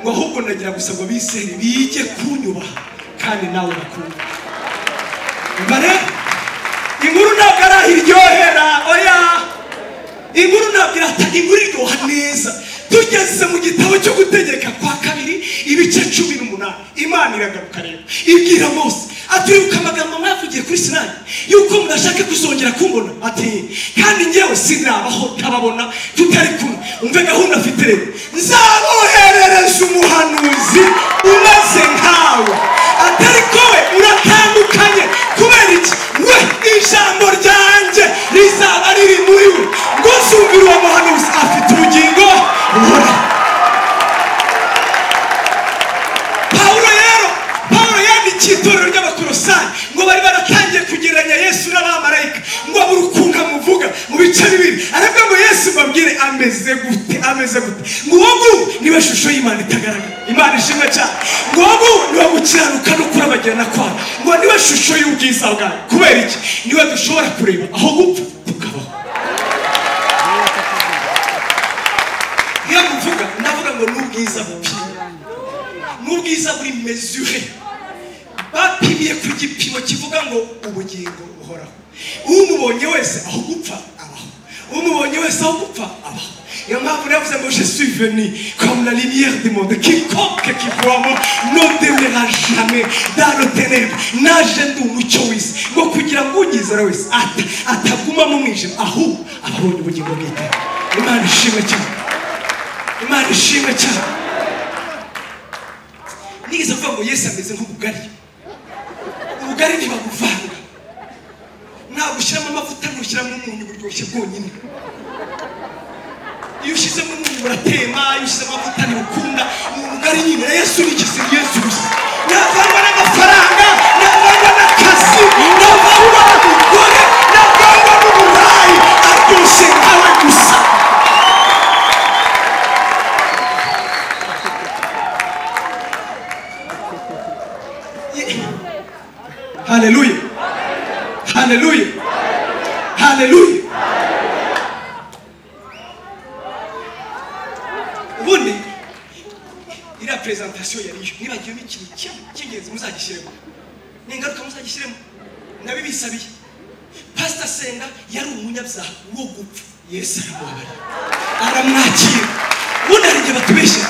ngo ahubwo nagira gusa ngo abiseri bige kunyubaha kandi nawe bakunde mbare inkuru ntabwo arahiryohera oya inkuru ntabwo irata inkuru iryoha neza tugeze mu gitabo cyo gutegeka kwa kabiri ibice cumi n'umunani imana iragaruka rero ibwira mose aturibuka amagambo mwavugiye kuri sinani yuko mudashaka kuzongera kumbona ati kandi ngewe sinabaho ntababona tutari kumwe umve gahunda afite rero nzaboherereza umuhanuzi umeze nkawe atari kowe uratandukanye kubera iki we ijambo ryanjye rizaba riri muri we ngo zumvire uwo muhanuzi afite ubugingo buhoraho pawulo rero pawulo yandikiye itorero ry'abakorosayi ngo bari baratangiye kugereranya yesu n'abamarayika ngo abure ukuntu amuvuga mu bice bibiri aravuga ngo yesu mbabwire ameze gute ameze gute ngo uwo nguwo niwe shusho y'imana itagaragara imana ishimwe cyane ngo uwo nguwo niwe gukiranuka no kurabagirana kwayo ngo niwe shusho y'ubwiza bwayo kubera iki niwe dushobora kureba aho gupfa tukabaho iyo muvuga ndavuga ngo n'ubwiza bupima n'ubwiza buri mesure bapimiye ku gipimo kivuga ngo ubugingo buhoraho umubonye wese aho gupfa abaho umubonye wese aho gupfa abaho niyo mpamvu navuze ngo je suis venu comme la lumière du monde quiconque qui voit ne demeurera jamais dans le ténèbre naje ndi umucyo w'isi ngo kugira ngo ugizera wese ata atagumamo umwijima ahubwo ababonye ubugingo bw'iteka imana ishimwe cyane imana ishimwe cyane nigeze kuvuga ngo yesu ameze nk'ubugari ubugari ntibabuvanga ntabwo ushyiramo amavuta ntushyiramo umunyu buryoshye bwonyine iyo ushyizemo umunyu buratema iyo ushyizemo amavuta ntibukunda ni ubugari nyine yesu ni ikizira yesu gusa navangwa n'amafaranga navangwa n'akazi navangwa n'umugore navangwa n'uburayi aryoshye nkawe gusa haleluya haleluya haleluya ubundi iriya perezantasiyo yari iyo nibagiyemo ikintu kimwe cy'ingenzi muzagishyiremo ni ingaruka muzagishyiremo nabibisabiye pasita senda yari umunyabyaha wo gupfa yesu aramubabarira aramwakira ubundi hari igihe batubeshya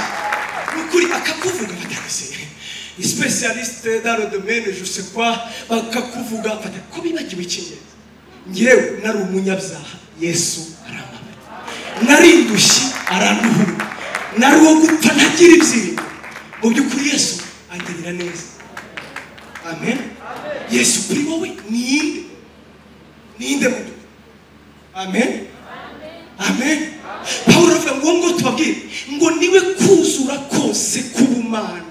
ni ukuri akakuvuga batagasiye spesialisite daro domene jose kwa bakakuvuga fata ko bibagiwe icy'ingenzi ngewe nari umunyabyaha yesu arambabarira nari indushyi aranduhura nari uwo gupfa ntagira ibyiringo mu by'ukuri yesu angirira neza amen yesu kuri wowe ninde ninde muto amen amen pawulo aravuga ngo ngo tubabwire ngo niwe kuzura kose k'ubumana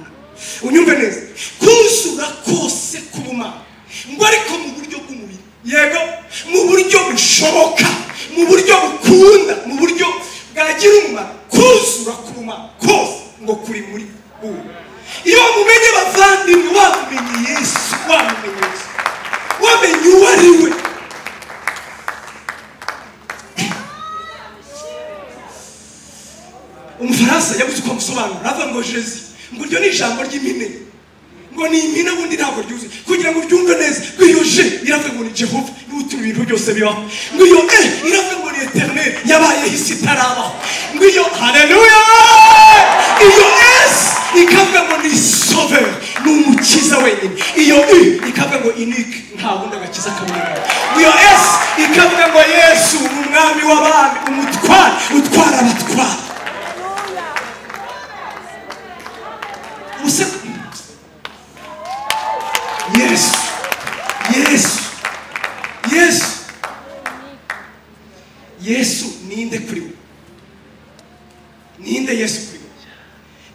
unyumve neza kuzura kose k'ubumana ngo ariko mu buryo bw'umubiri yego mu buryo bushoboka mu buryo bukunda mu buryo bwagira umumaro kuzura k'ubumana kose ngo kuri muri ubu iyo mumenye bavandimwe wamumenye yesu wamumenye yesu wamenye uwo ari we umufaransa yabuze uko amusobanura aravuga ngo jezi ngo iryo ni ijambo ry'impine ngo ni impine ubundi ntabwo ryuzuye kugira ngo uryumve neza ngo iyo je iravuga ngo ni jehova niwe utuma ibintu byose bibaho ngo iyo e iravuga ngo ni eternel yabayeho isi itarabaho ngo iyo haleluya iyo s ikavuga ngo ni sover ni umukiza wenyine iyo i ikavuga ngo inike nta wundi agakiza kaboneka iyo s ikavuga ngo yesu ni umwami w'abami umutware utwara abatwara Você. Yes. Yes. Yes. Yesu ninde kuri we ninde Yesu kuri we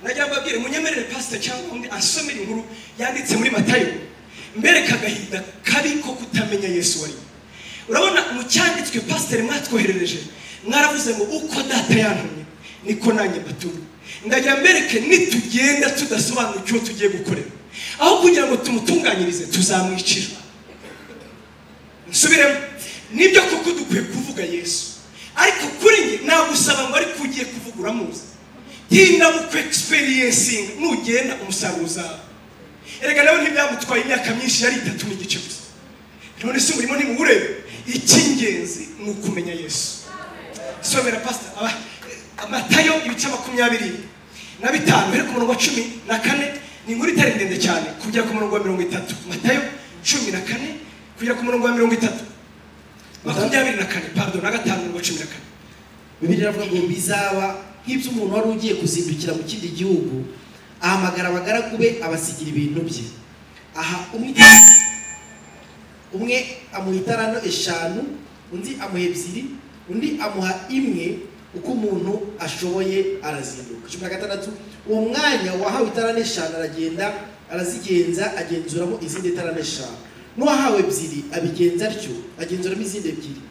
najya mbabwire munyemerere pasita cyangwa undi asomera inkuru yanditse muri matayo mbereka agahinda kabi ko kutamenya Yesu wari urabona mu cyanditswe pasiteri mwatwoherereje mwaravuze ngo uko data yantumye niko nanjye mbatumye ndagira mbereke nitugenda tudasobanukiwe tugiye gukorera aho kugira ngo tumutunganyirize tuzamwicira nsubiremo nibyo koko dukwiye kuvuga yesu ariko kuri njye nagusaba ngo ariko ugiye kuvuga uramuzi tinda mu kwegisiperiyinsinga nugenda umusaruro uzawe erega nawe ntibyamutwaye imyaka myinshi yari itatu n'igice gusa none se umurimo ntimuwurebe icy'ingenzi ni ukumenya yesu somera pasita aba amatayo ibice makumyabiri na bitanu biri ku murongo wa cumi na kane ni inkuru itari ndende cyane kugera ku murongo wa mirongo itatu matayo cumi na kane kugera ku murongo wa mirongo itatu makumyabiri na kane pardon na gatanu mirongo cumi na kane bibiri iravuga ngo bizaba nk'iby'umuntu wari ugiye kuzindukira mu kindi gihugu ahamagara abagaragu be abasigira ibintu bye aha umwe umwe amuha itarano eshanu undi amuha ebyiri undi amuha imwe uko umuntu ashoboye arazinduka cumi na gatandatu uwo mwanya wahawe itarane eshanu aragenda arazigenza agenzuramo izindi tarane eshanu n'uwahawe ebyiri abigenza atyo agenzuramo izindi ebyiri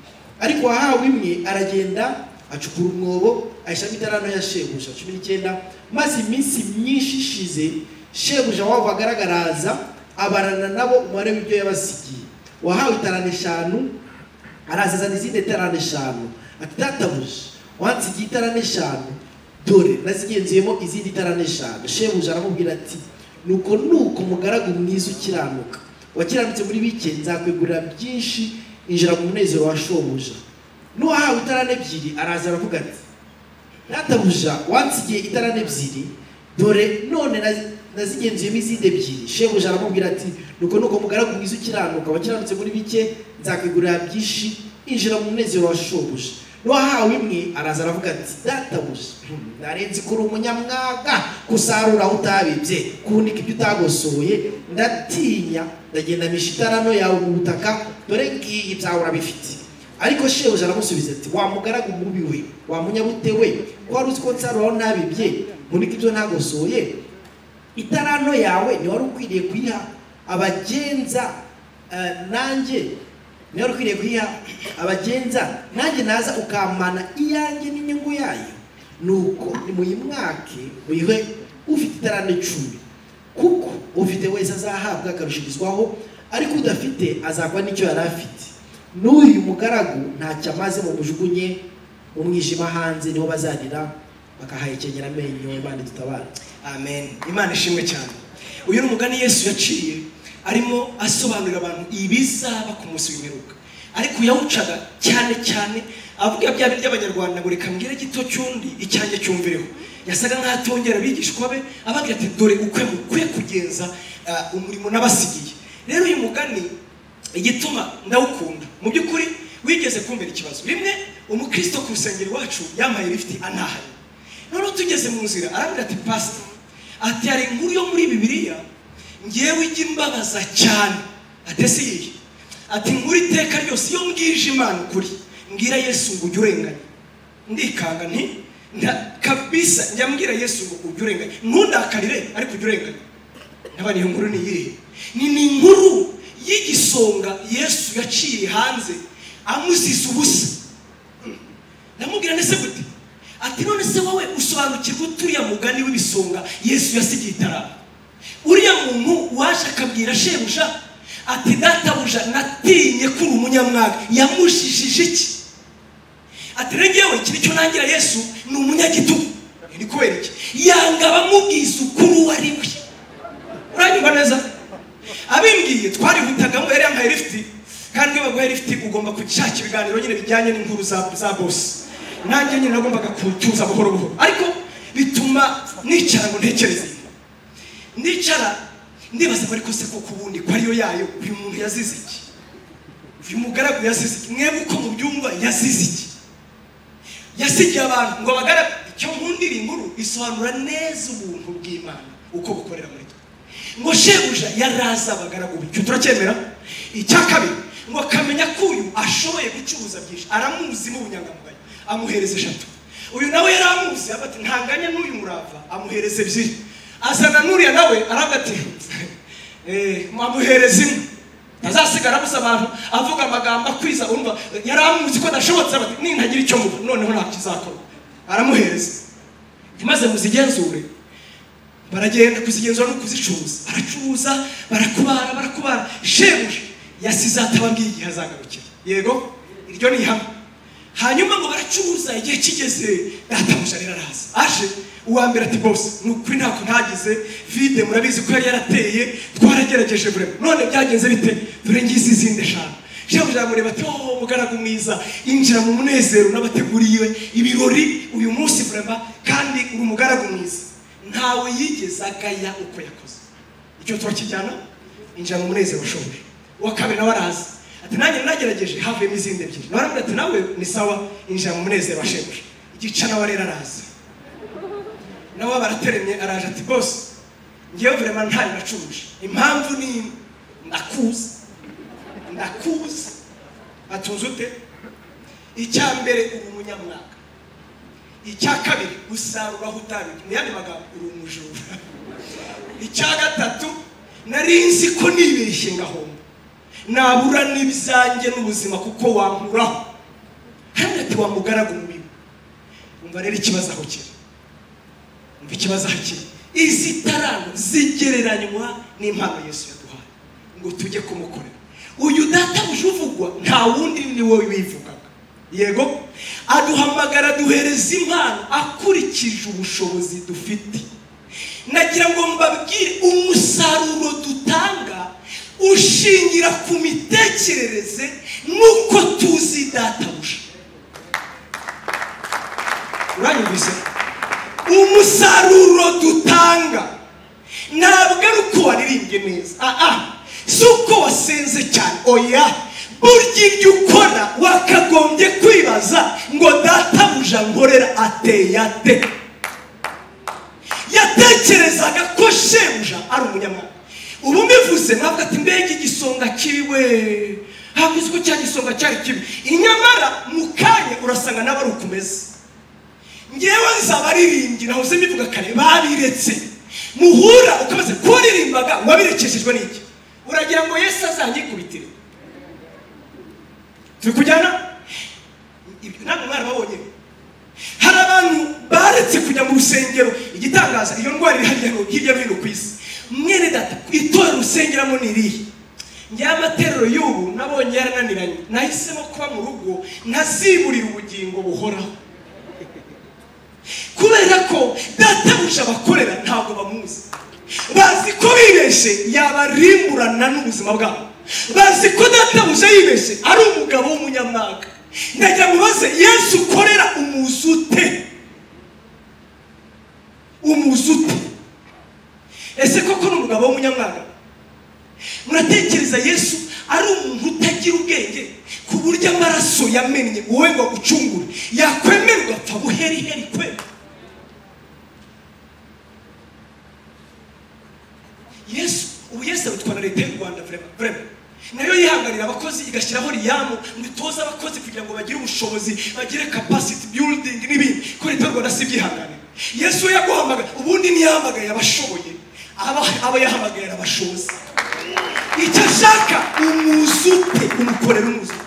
ariko uwahawe imwe aragenda acukura umwobo ayishyiramo itarano ya shebuja cumi n'icyenda maze iminsi myinshi ishize shebuja wabo agaragaraza abarana nabo umubare w'ibyo yabasigiye uwahawe itarane eshanu arazazana izindi tarane eshanu ati databuja wansigiye itarane eshanu dore nazigenzuyemo izindi tarane eshanu shebuja aramubwira ati nuko nuko umugaragu mwiza ukiranuka wakiranutse muri bike nzakwegurira byinshi injira mu munezero wa shobuja n'uwahawe itarane ebyiri araza aravuga ati databuja wansigiye itarane ebyiri dore none naz- nazigenzuyemo izindi ebyiri shebuja aramubwira ati nuko nuko umugaragu mwiza ukiranuka wakiranutse muri bike nzakwegurira byinshi injira mu munezero wa shobuja n'uwahawe imwe araza aravuga ati databuja narenze kuri umunyamwaga gusarura aho utabibye kunika ibyo utagosoye ndatinya ndagenda misha itarano yawe mu butaka dore ngiyi ibyawe urabifite ariko shebuja aramusubiza ati wamugaraga umubi we wamunyabute we ko wari uzi ko nsarura aho ntabibye kunika ibyo ntagosoye itarano yawe ni wari ukwiriye kuyiha abagenza eh, nanjye niba ukwiriye kuyiha abagenza nanjye naza ukampana iyanjye n'inyungu yayo nuko nimuyimwake muyihe ufite itarane icumi kuko ufite wese azahabwa akarushyirizwaho ariko udafite azagwa n'icyo yari afite n'uyu mugaragu ntacyo amaze mumujugunye mu mwijima hanze niho bazarira bakahahekenyera amenyo imana dutabara amen imana ishimwe cyane uyu ni umugani yesu yaciye arimo asobanurira abantu ibizaba ku munsi w'imperuka ariko yawucaga cyane cyane avuga bya bindi by'abanyarwanda ngo reka mbwire gito cy'undi icyanjye cyumvireho yasaga nk'aho atongera abigishwa be ababwira ati dore ukwe mukwiye kugenza ah, umurimo nabasigiye rero uyu mugani igituma ndawukunda mu by'ukuri wigeze kumbera ikibazo rimwe umukristo ku rusengero iwacu yampaye lifiti anahaye noneho tugeze mu nzira arambwira ati pasita ati hari inkuru yo muri bibiliya ngewe ijya imbabaza cyane atese iyihe ati inkuru iteka ryose iyo mbwije imana ukuri mbwira yesu ngo ujye urenganya ndikanga nti nta kabisa njya mbwira yesu ngo ujye urenganya ntundakarire ariko ujye urenganya n'abana iyo nkuru ni iyihe ni ni inkuru y'igisonga yesu yaciye hanze amuziza ubusa ndamubwira ndetse gute ati none se wowe usobanukirwa uturiya mugani w'ibisonga yesu yasigiye itaraba uriya muntu waje akabwira shebuja ati databuja natinye ko uri umunyamwaga yamujijije iki ati rero ngewe iki nicyo nangira yesu ni umunyagitugu ni kubera iki yanga abamubwiza ukuri uwo ari we uranyumva neza abimbwiye twarihutagamo yari yambaye lifiti kandi iyo baguhaye lifiti ugomba gushaka ibiganiro nyine bijyanye n'inkuru za za bose nanjye nyine nagombaga kutuza buhoro buhoro ariko bituma nicara ngo ntekereze nicara ndibaza ngo ariko se koko ubundi ko ariyo yayo uyu muntu yazize iki uyu mugaragu yazize iki mwebwe uko mubyumva yazize iki yasigiye abantu ngo bagaragu icyo nkundira inkuru isobanura neza ubuntu bw'imana uko bukorera muri twe ngo shebuja yaraza abagaragu be icyo turacyemera icya kabiri ngo akamenya ko uyu ashoboye gucuruza byinshi aramuzi n'ubunyangamugayo amuhereza eshatu uyu nawe yari amuzi avuga ati ntanganya n'uyu murava amuhereza ebyiri azana n'uriya nawe aravuga ati "Eh, amuhereza imwe azasigara abuze abantu avuga amagambo akwiza urumva yari amuzi ko adashobotse avuga ati nintagira icyo muba noneho nta kizakora aramuhereza maze muzigenzure baragenda kuzigenzura no kuzicuruza baracuruza barakubara barakubara shebuja yasize atababwiye igihe azagarukira yego iryo ni ihame hanyuma ngo baracuruza igihe kigeze databuja rero araza aje uwa mbere ati bose ni ukuri ntako ntagize vide murabizi ko yari yarateye twaragerageje bure none byagenze bite dore ngizi izindi eshanu shebuja aramureba ati oh mugaragu mwiza injira mu munezero n'abateguriwe ibirori uyu munsi burema kandi uri umugaragu mwiza ntawe yigeze agaya uko yakoze icyo turakijyana injira mu munezero ushoboje uwa kabiri nawe araza ati nanjye nagerageje havuyemo izindi ebyiri nawe aramubwira ati nawe ni sawa injira mu munezero wa shebuja igica nawe rero araza nawe barateremye araje ati bose ngewe vrema ntayo nacuruje impamvu ni imwe ndakuzi ndakuzi atunze ute icya mbere uri umunyamwaka icya kabiri usaruraho utaruye mu yandi magambo uri umujura icya gatatu nari nzi ko nibeshye ngahomba nabura n'ibyanjye n'ubuzima kuko wankuraho hano ati wamugaragu mu bibi umva rero ikibazo aho kiri umva ikibazo aho kiri izi tarano zigereranywa n'impano yesu yaduhaye ngo tujye kumukorera uyu databuje uvugwa nta wundi ni wowe wivugaga yego aduhamagara duhereza impano akurikije ubushobozi dufite nagira ngo mbabwire umusaruro dutanga ushingira ku mitekerereze n'uko tuzi databuja uranyumvise umusaruro dutanga ntabwo ari uko waririmbye neza aha si uko wasenze cyane oya burya ibyo ukora wakagombye kwibaza ngo databuja nkorera ateye ate yatekerezaga ko shebuja ari umunyamwaka ubu mbivuze ntabwo ati mbega igisonga kiwe ntabwo uzi ko cya gisonga cyari kibi inyamara mu kanya urasanga nawe ari ukumeze ngewe nzabaririmbyi nahoze mbivuga kare babiretse muhura ukamaze kuririmbaga wabirekeshejwe n'iki uragira ngo yesu azanyikubitire turi kujyana ibyo ntabwo mwana babonye hari abantu baretse kujya mu rusengero igitangaza iyo ndwara iri hariya hirya no hino ku isi mwene data itora usengeramo ni irihe ya materero y'ubu nabonye yarananiranye nahisemo kuba mu rugo ntaziburira ubugingo buhoraho kubera ko databuja abakorera ntabwo bamuzi bazi ko bibeshe yabarimburana n'ubuzima bwabo bazi ko databuja yibeshe ari umugabo w'umunyamwaka ndagira ngo ubaze yesu ukorera umuzi ute umuzi ute ese koko ni umugabo w'umunyamwaka muratekereza yesu ari umuntu utagira ubwenge ku buryo amaraso yamennye wowe ngo agucungure yakwemera ugapfa buheriheri kwe yesu ubu yesu abitwa na leta y'u rwanda vrema vrema nayo yihanganira abakozi igashyiraho riyamu ngo itoze abakozi kugira ngo bagire ubushobozi bagire capacity building n'ibindi ko leta y'u rwanda si ibyihanganira yesu we yaguhamagaye ubundi ntiyahamagaye abashoboye aba- abo yahamagayira abashobozi icyo ashaka umuzute umukorera umuzute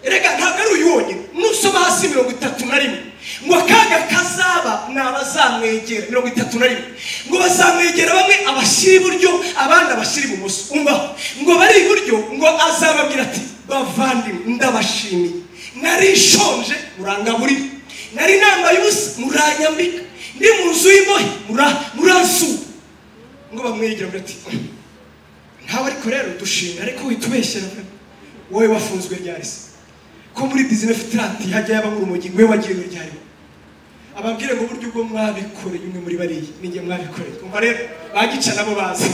erega ntabwo ari uyu wonyine nusoma hasi mirongo itatu na rimwe ngo akaga kazaba ni abazamwegera mirongo itatu na rimwe ngo bazamwegera bamwe abashyira iburyo abandi abashyira ibumoso umbaho ngo bari iburyo ngo azababwira ati bavandimwe ndabashimiye nari nshonje murangaburira nari nambaye ubusa muranyambika ndi mu nzu y'imbohe mura- muransuba ngo bamwegera bagira ati ntawe ariko rero dushinga ariko uhita ubeshyera pe. wowe wafunzwe ryari se ko muri disney fitirati hajya yaba muri umujyi wowe wagiriwe ryari ababwire ngo uburyo ubwo mwabikoreye umwe muri bariya ninjye mwabikoreye umva rero bagica nabo bazi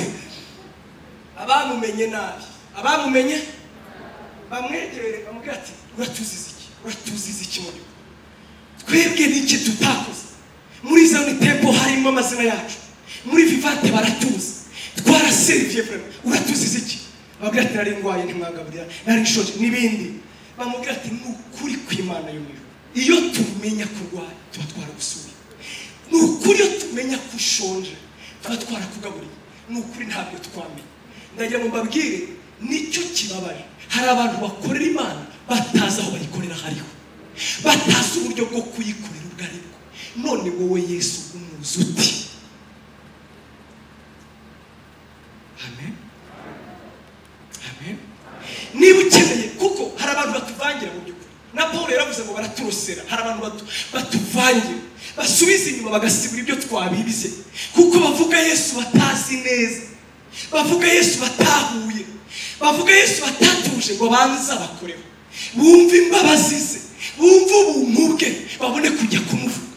abamumenye nabi abamumenye bamwegere bamubwira ati uratuziza iki uratuziza iki mu by'ukuri twebwe n'iki tutakoze muri zone tempo harimo amazina yacu muri vivante baratuzi twaraseriviye vrema uratuziza iki babwira ati nari ndwaye ntimwagaburira nari nshonje n'ibindi bamubwira ati ni ukuri kw'imana yo mu ijuru iyo tumenya kurwara tuba twaragusubiye ni ukuri iyo tumenya ko ushonje tuba twarakugaburiye ni ukuri ntabwo twamenya ndagira ngo mbabwire nicyo kibabaje hari abantu bakorera imana batazi aho bayikorera hariho batazi uburyo bwo kuyikorera ubwo ari bwo none wowe yesu umuzi uti amen amen niba ukeneye kuko hari abantu batuvangira mu by'ukuri na paul yaravuze ngo baraturusera hari abantu batu- batuvangira basubiza inyuma bagasibura ibyo twabibize kuko bavuga yesu batazi neza bavuga yesu batahuye bavuga yesu batatuje ngo banze abakoreho bumve imbabazi ze bumve ubuntu bwe babone kujya kumuvuga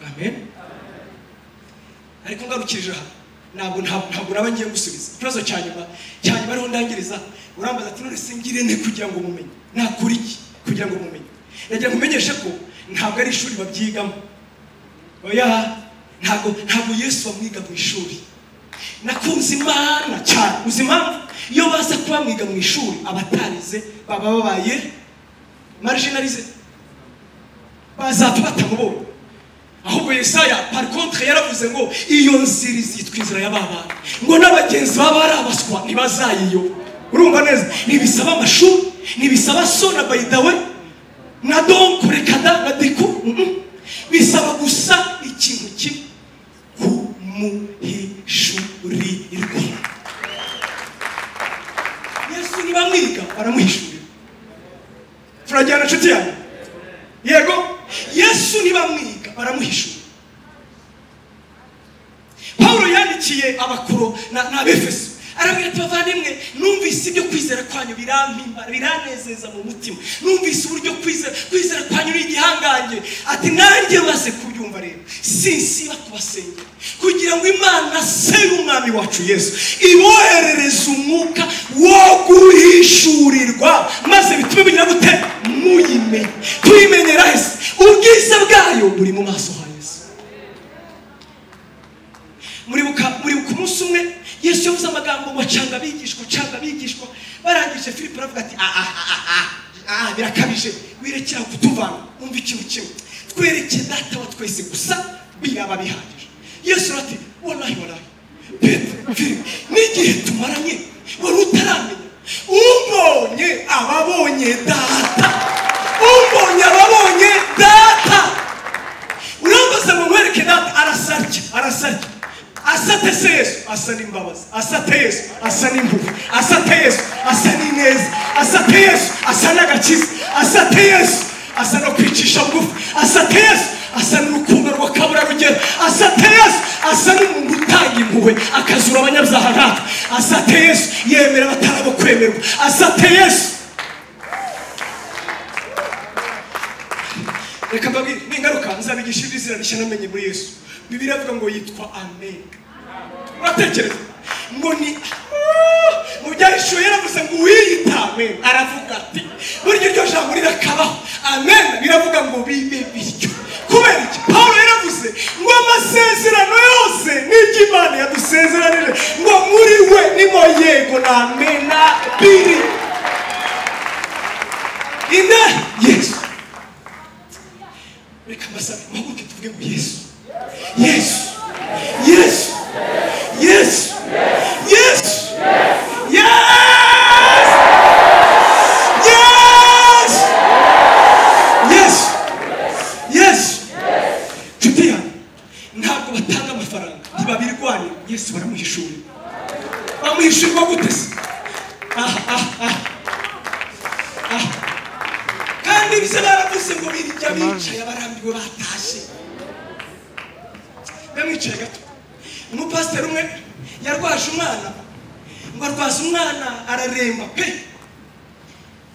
amen ariko ngarukirije aha ntabwo ntabwo ntabwo naba ngiye gusubiza ikibazo cya nyuma cya nyuma ariho ndangiriza urambaza ati none se ngire nte kugira ngo mumenye nakora iki kugira ngo mumenye nagira ngo umenyeshe ko ntabwo ari ishuri babyigamo oya ntabwo ntabwo yesu bamwiga mu ishuri nakunze imana cyane uzi impamvu iyo baza kuba bamwiga mu ishuri abatarize baba babaye marginalize bazapfa batamubonye ahubwo yesaya par contre yaravuze ngo iyo nzira izitwa inzira y'ababana ngo n'abagenzi baba ari abaswa ntibazayiyoba urumva neza ntibisaba amashuri ntibisaba so na bayidawe na donko reka da na diku mhm. bisaba gusa ikintu kimwe kumuhishurirwa yesu ntibamwiga baramuhishurira turajyana inshuti yanyu yego yesu ntibamwiga baramuhishura pawulo yandikiye abakoro na- n'abefeso arabwira ati bavandimwe numvise ibyo kwizera kwanyu birampimbara biranezeza mu mutima numvise uburyo kwizera kwizera kwanyu ni igihangange ati nanjye maze kubyumva rero sinsiba kubasengera kugira ngo imana se y'umwami wacu yesu iboherereze umwuka wo guhishurirwa maze bitume mugira gute muyimenye tuyimenyera hese ubwiza bwayo buri mu maso ha yesu muribuka muribuka umunsi umwe yesu yavuze amagambo ngo canga abigishwa canga abigishwa barangije filipo aravuga ati "Ah, ah, ah, ah, ah, ah, birakabije wirekera kutuvana wumva ikintu kimwe twerekeye data wa twese gusa biraba bihagije yesu arati wanahi wanahi petero filipo n'igihe tumaranye wari utaramenya umbonye ababonye data umbonye ababonye data urambaza ngo nkwereke data arasarya arasarya asate se yesu asate yesu asa n'ineza asate yesu asa n'agakiza asate yesu asa no kwicisha bugufi asate yesu asa n'urukundo rwakabura rugero asate yesu asa n'umuntu utanga impuhwe akazura abanyabyaha nkatwe asate yesu yemera abatarabo kwemerwa asate yesu reka mbabwire ningaruka nzabigisha iri zina rishya namenye muri yesu bibiri avuga ngo yitwa amen uratekereza ngo ni mu byahishuwe yaravuze ngo uwiyita amen aravuga ati burya iryo jambo rirakabaho amen biravuga ngo bibe bityo kubera iki paul yaravuze ngo amasezerano yose n'ibyo imana yadusezeranije ngo muri we nimo yego na amen na biri ine yesu reka mbasabe muhaguke tuvuge ngo yesu yesu yesu yesu yesu yesu yesu yesu yesu nshuti yanjye ntabwo batanga amafaranga ntibabirwanira yesu baramuhishura bamuhishurwa gute se aha aha aha aha kandi bize baravuze ngo birirya bicaye barambiwe batashye bamwicaye gato umupasiteri umwe yarwaje umwana ngo arwaze umwana araremba pe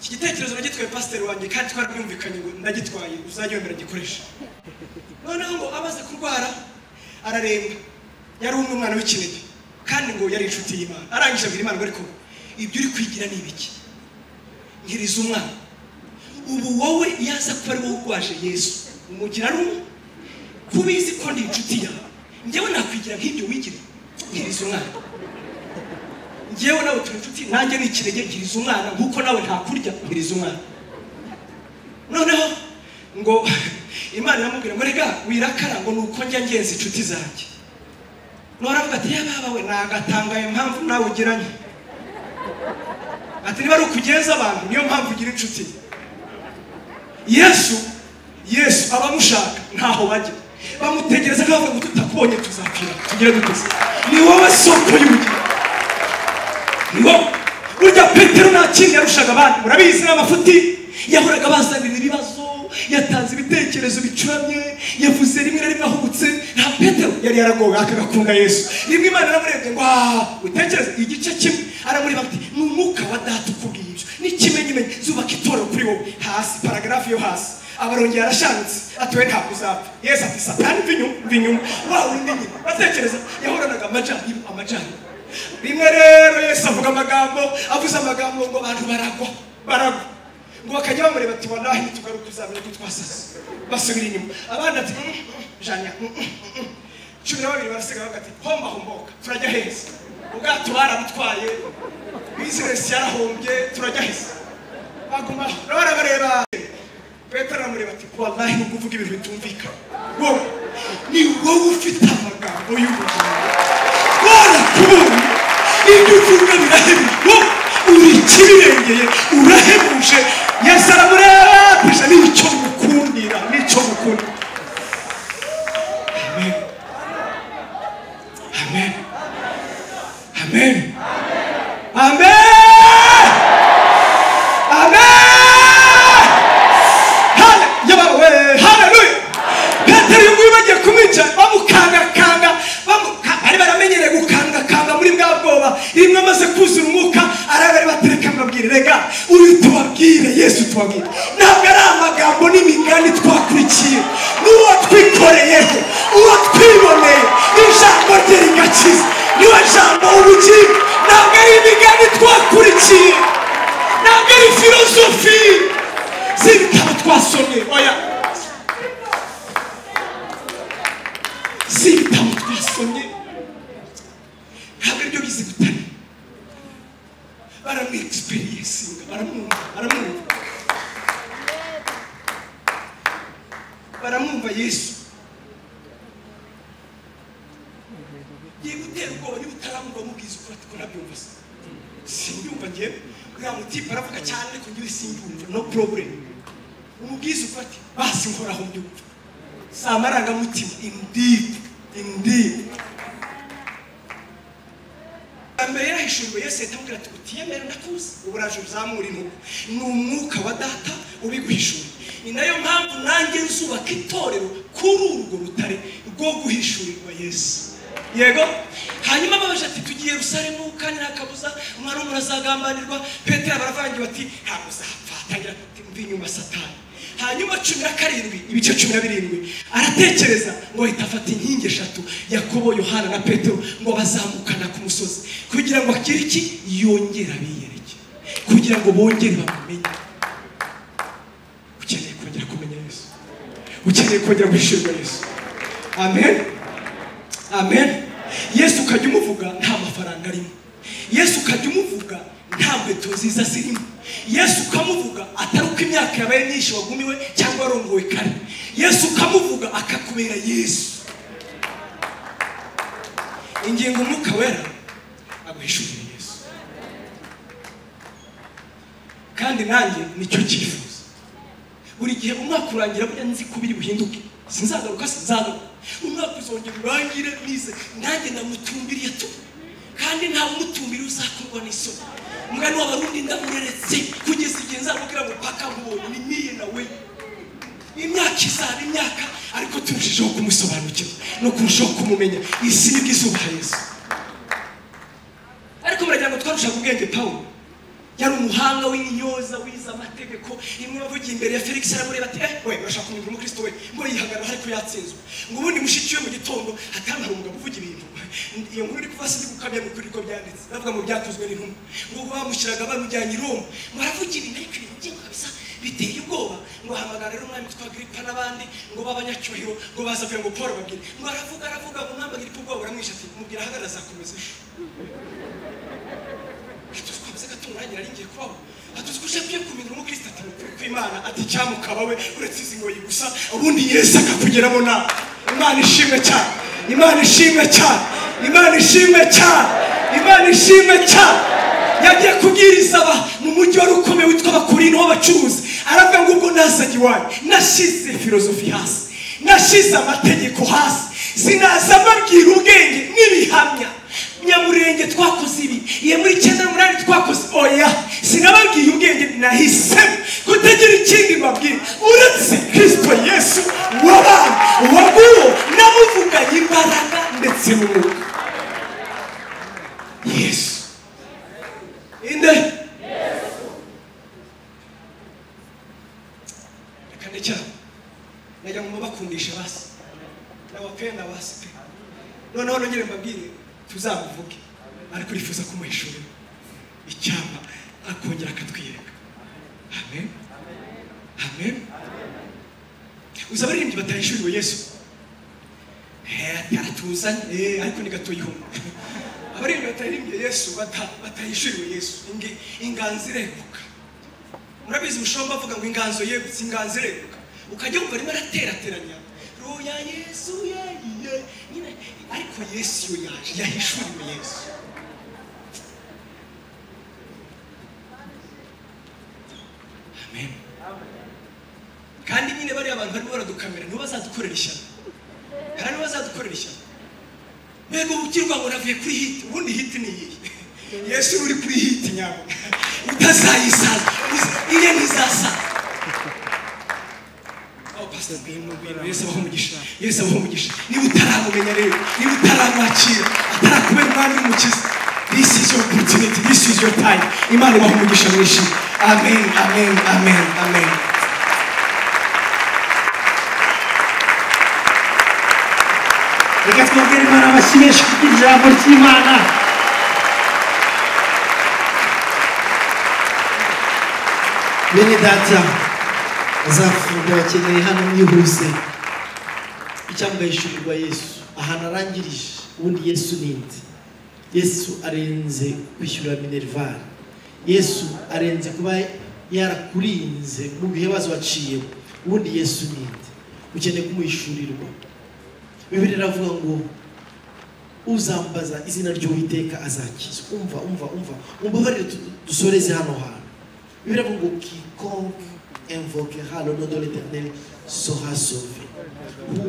iki gitekerezo nagitwaye pasiteri wanjye kandi twarabyumvikanye ngo ndagitwaye uzajyemera gikoresha noneho ngo amaze kurwara araremba yari umwe umwana w'ikinege kandi ngo yari inshuti y'imana arangije abwira imana ngo ariko ibyo uri kwigira ni ibiki nkiriza umwana ubu wowe yaza kuba ari wowe urwaje yesu umugira rumwe ko ubizi ko ndi inshuti yawe njyewe nakwigira nk'ibyo wigira nkiriza umwana njyewe nawe turi inshuti nanjye ni ikirenge nkiriza umwana nk'uko nawe ntakurya nkiriza umwana noneho ngo imana iramubwira ngo rega wirakara ngo ni uko njya ngenzi inshuti zanjye noravuga ati yaba we nagatangaye impamvu nawe ugiranye ati niba ari ukugenza abantu niyo mpamvu ugira inshuti yesu yesu abamushaka ntaho bajya bamutegereza nkavuga ngo tutakubonye tuzapfira tugire duteze ni wowe soko y'ubugingo ni wowe burya petero nta kindi yarushaga abandi murabizi n'amafuti yahoraga bazanira ibibazo yatanze ibitekerezo bicuramye yavuze rimwe na rimwe ahubutse nta petero yari yaragowe akagakunda yesu rimwe imana iramurebye ngo aha utekereze igice kimwe aramureba ati ni umwuka wa data ukubwiye ibyo n'ikimenyimenyi zubaka itorero kuri wowe hasi paragarafu yo hasi abarongera arashanutse atuwe ntabwo uzapfa yesu ati satani mva inyuma mva inyuma wa wundi nyine batekereza yahoranaga amajyaruguru amajyaruguru rimwe rero yesu avuga amagambo avuze amagambo ngo abantu baragwa baragwa ngo bakajya bamureba ati wanahe nitugaruka uzamenya ko twasase basubira inyuma abandi ati janya cumi na babiri barasiga bagati homba homboka turajya heza ubwato barabutwaye bizinesi yarahombye turajya heza baguma barabareba petero aramureba ati wanahe nubwo uvuga ibintu bitumvikana wowe ni wowe ufite amagambo y'ubugingo warakubonye ibyo uvuga birahebije wowe uri ikibirengeye urahebuje yesu aramurabije nicyo mukundira nicyo mukundira amen amen amen amen amen Hale- yaba- we- haleluya petero iyo nguyu bagiye kumwica bamukangakanga bamuka- bari baramenyereye gukangakanga muri bwa bwoba rimwe amaze kuzura umwuka arabari batereka mbabwire rega uyu tubabwire yesu tubabwire ntabwo ari amagambo n'imigani twakurikiye ni uwo twikoreyeho uwo twiboneye ijambo rye rigakiza niwe jambo w'ubugingo ntabwo ari imigani twakurikiye ntabwo ari filozofi z'ibitabo twasomye oya si ibitabo twasomye ntabwo aribyo bizi gutare baramwegisipeyensinga baramwumva baramwumva baramwumva yesu ngiye gutera ubwoba niba utaramwumva mubwiza ukora ati ko nabyumva se simbyumva njye uriya mutipe aravuga cyane ariko njyewe simbyumva no problem umubwiza ukora ati basi nkoraho mbyumva si amarangamutima indeed indeed mbere yarayishuriwe yesu yahita amubwira ati utiyemera ndakuzi ubu uraje uzamura intugu ni umwuka wa data ubiguhishura ni nayo mpamvu nanjye nzubaka itorero kuri urwo rutare rwo guhishurirwa yesu yego hanyuma babaje ati tugiye rusaremu kandi nta kabuza umwana w'umuntu azagambanirwa petero baravangiwe ati ntabwo uzapfa atangira ati mva inyuma satani hanyuma cumi na karindwi ibice cumi na birindwi aratekereza ngo ahita afata inkingi eshatu yakobo yohana na petero ngo bazamukana ku musozi kugira ngo akire iki yongere abiyereke kugira ngo bongere bamumenye ukeneye kongera kumenya yesu ukeneye kongera guhishurwa yesu amen amen yesu ukajya umuvuga nta mafaranga arimo yesu ukajya umuvuga nta nkweto nziza zirimo yesu ukamuvuga atari uko imyaka yabaye myinshi wagumiwe cyangwa warongowe kare yesu ukamuvuga akakubera yesu ingingo umwuka wera aguhishurira yesu kandi nanjye nicyo cyifuzo buri gihe umwaka urangira burya nzi ko biri buhinduke sinzagaruka sinzagaruka umwaka uzongera urangire nize nanjye namutumbiriye tu kandi nta mutumbiri uzakorwa n'isoko umwana w'abarundi ndamureretse kugeza igihe nzamubwira ngo paka mbonye ni miye nawe imyaka izana imyaka ariko turushijeho kumusobanukirwa no kurushaho kumumenya isi nibwo izuba yesu ariko muragira ngo twarushaga ubwenge pawulo yari umuhanga w'inyoza wize amategeko imwe bavugiye imbere ya felix aramureba ati eh we urashaka kumenya umukristo we ngo yihagarara ariko yatsinzwe ngo ubundi mushiki we mu gitondo atari hari umugabo uvuga ibintu iyo nkuru iri kuva sinzi gukamya ni ukuri ko byanditse bavuga ngo byakozwe n'intumwa ngo bamushyiraga bamujyanye i roma ngo aravuga ibintu ariko ibintu bye kabisa biteye ubwoba ngo ahamagara rero umwami witwa agiripa n'abandi ngo b'abanyacyubahiro ngo baza kugira ngo paul babwire ngo aravuga aravuga ngo umwami agiripa ubwoba buramwishe ati mubwira ahagarara azakomeza hatuzi ko hameze gato umwanya ngiye kubaho hatuzi ko ushaka kumenya umukristo ati nukuri kw'imana ati icyamukaba we uretse izi ngoyi gusa ubundi yesu akakugeramo nawe imana ishimwe cyane imana ishimwe cyane imana ishimwe cyane imana ishimwe cyane yagiye kubwiriza aba mu mujyi wari ukomeye witwa abakurino w'abacuruzi aravuga ngo ubwo nazanye iwanyu nashyize filozofi hasi nashyize amategeko hasi sinaza mbabwira ubwenge n'ibihamya nyamurenge twakoze ibi iyo muri icyenda n'umunani twakoze oya sinababwiye ubwenge nahisemo kutagira ikindi mbabwira uretse kirisito yesu wabaye waguwo n'abuvuganye imbaraga ndetse n'umwuka yesu inde reka ndekera najya mu babakundisha basi n'abapenda basi pe noneho nongere mbabwire tuzamuvuge ariko urifuza kumuhishurira icyapa akongera akatwiyereka amen amen uzi abaririmbyi batahishuriwe yesu aratuzanye ariko ni gato yihumye abaririmbyi batahirimbye yesu bata- batahishuriwe yesu ingi- inganzo ireguka murabizi mushobora bavuga ngo inganzo yegutse inganzo ireguka ukajya wumva arimo araterateranya ruya yesu yayiye nyine ariko yesu iyo yaje yahishuriwe yesu amen kandi nyine bariya bantu barimo baradukamera nibo bazadukorera ishyano hari nibo bazadukorera ishyano mbega ubukirwa ngo navuye kuri hiti ubundi hiti ni iyihe yesu uri kuri hiti nyabo utazayisaza iye ntizasaza Oh, Pastor, ngwino, ngwino. yesu abaho umugisha yesu abaho umugisha niba utaramumenya rero niba utaramwakira atarakubera umwami w'umukiza this is your opportunity this is your time imana ibaho umugisha mwinshi amen amen amen amen reka twongere imana amashyi menshi kuko ijambo ry'imana bene data azafunga abakeneye hano mwihuse icyambaye ishurirwa yesu ahantu arangirije ubundi yesu ninde yesu arenze kwishyura minerval yesu arenze kuba yarakurinze mu bihe bazo waciyemo ubundi yesu ninde ukeneye kumuhishurirwa bibiri iravuga ngo uzambaza izina ry'uwiteka azakiza umva umva umva umbabarire tu- dusoreze hano hantu bibiri iravuga ngo kikonke invoquera le nom de l'éternel sera sauvé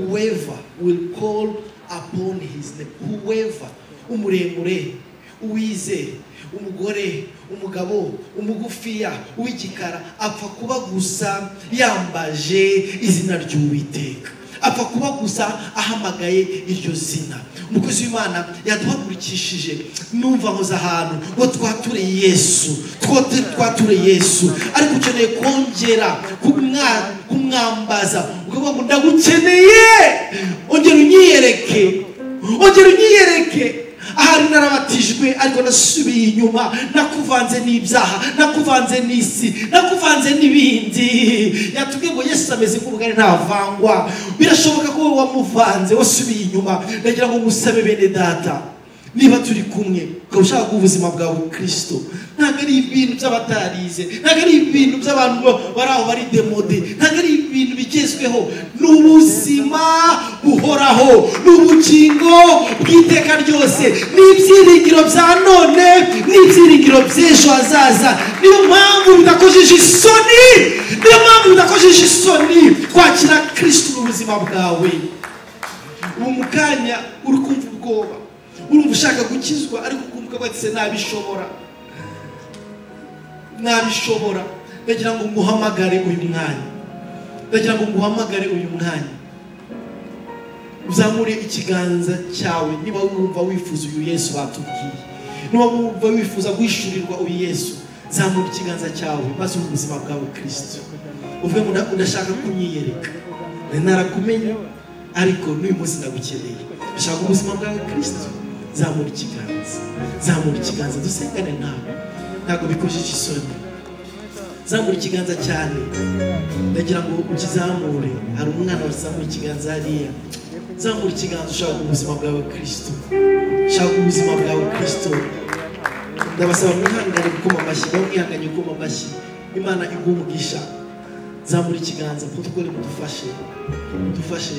whoever will call upon his name whoever umuremure uwizeye umugore umugabo umugufiya uw'igikara apfa kuba gusa yambaje izina ry'uwiteka apfa kuba gusa ahamagaye iryo zina umukozi w'imana yaduhagurikishije numva nkoze ahantu ngo twature yesu twote twature yesu ariko ukeneye kongera kumwa- kumwambaza ukavuga ngo ndagukeneye ongera unyiyereke ongera unyiyereke ahari narabatijwe ariko nasubiye inyuma nakuvanze n'ibyaha nakuvanze n'isi nakuvanze n'ibindi yatubwiye ngo yesu ameze nk'ubugari ntavangwa birashoboka ko wowe wamuvanze wasubiye inyuma ndagira ngo ngusabe bene data niba turi kumwe ukaba ushaka guha ubuzima bwawe kristo ntabwo ari ibintu by'abatarize ntabwo ari ibintu by'abantu bari aho bari demode ntabwo ari ibintu bigezweho ni ubuzima buhoraho ni ubugingo bw'iteka ryose ni ibyiringiro bya none ni ibyiringiro by'ejo hazaza niyo mpamvu bidakojeje isoni niyo mpamvu bidakojeje isoni kwakira kristo mu buzima bwawe ubu mu kanya uri kumva ubwoba urumva ushaka gukizwa ariko ukumva batse nabishobora nabishobora ndagira ngo nguhamagare uyu mwanya ndagira ngo nguhamagare uyu mwanya uzamure ikiganza cyawe niba wumva wifuza uyu yesu batubwiye niba wumva wifuza guhishurirwa uyu yesu zamura ikiganza cyawe maze uhe ubuzima bwawe kirisito uvuge ngo nda- ndashaka kunyiyereka Nari narakumenye ariko n'uyu munsi ndagukeneye ushaka ubuzima bwawe kirisito zamura ikiganza zamura ikiganza dusengane nawe ntabwo bikojeje isoni zamura ikiganza cyane ndagira ngo ukizamure hari umwana wazamura ikiganza hariya zamura ikiganza ushaka ubuzima bwawe kirisito ushaka ubuzima bwawe kirisito ndabasaba mwihangane gukoma amashyi nawe mwihanganye gukoma amashyi imana iguha umugisha zamura ikiganza protokole mudufashe mudufashe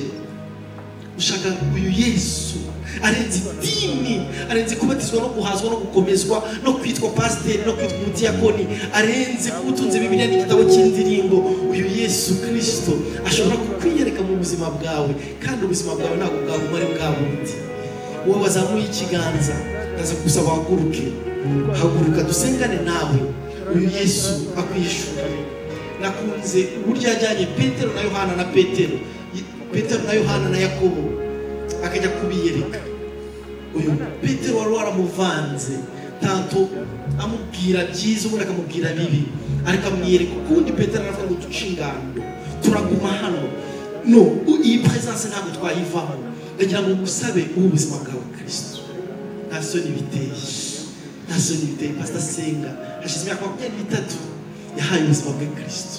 ushaka uyu yesu arenze idini arenze kubatizwa no guhazwa no gukomezwa no kwitwa pasiteri no kwitwa umudiyakoni arenze kuba utunze bibiliya n'igitabo cy'indirimbo uyu yesu kirisito ashobora kukwiyereka mu buzima bwawe kandi ubuzima bwawe ntabwo bwaguma ari bwa bundi wowe wazamuye ikiganza ndaza gusaba wahaguruke haguruka dusengane nawe uyu yesu akwishura nakunze uburyo yajyanye petero na yohana na petero petero na yohana na yakobo akajya kubiyereka uyu petero wari waramuvanze tanto amubwira byiza ubundi akamubwira bibi ariko amwiyereka ukundi petero aravuga ngo duce ingando turaguma hano no u- iyi peresanse ntabwo twayivamo ndagira ngo ngusabe ubu ubuzima bwawe kirisito nta soni biteye nta soni biteye pasita senga hashize imyaka makumyabiri n'itatu yahaye ubuzima bwe kirisito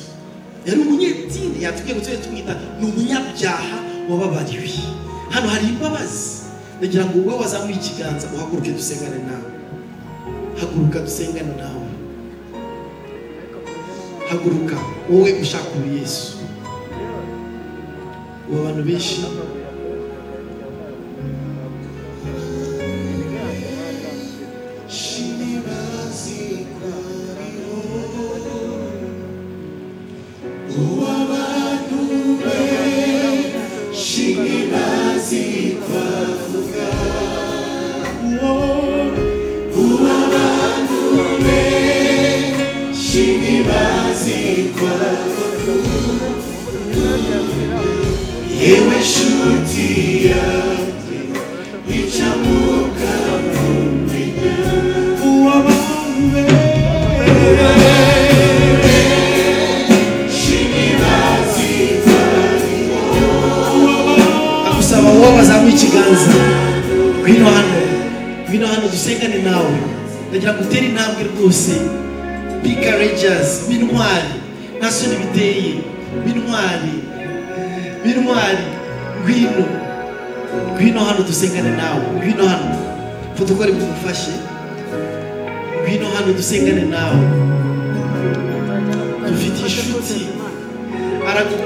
yari umunyedini yatubwiye ngo tujye tumwita ni umunyabyaha wababariwe hano hari imbabazi ndagira ngo wowe wazamuye ikiganza uhaguruke dusengane nawe haguruka dusengane nawe haguruka wowe ushaka ubu yesu ubu abantu benshi yewe nshuti yanjye icamuka mu menya uwabantu ndagusaba wowe wazamuye ikiganza ngwino hano ngwino hano dusengane nawe ndagira ngo utere intambwe rwose bika rejazi b'intwari nta soni biteye b'intwari b'intwari ngwino ngwino hano dusengane nawe ngwino hano fotokore mumufashe ngwino hano dusengane nawe dufite inshuti aragu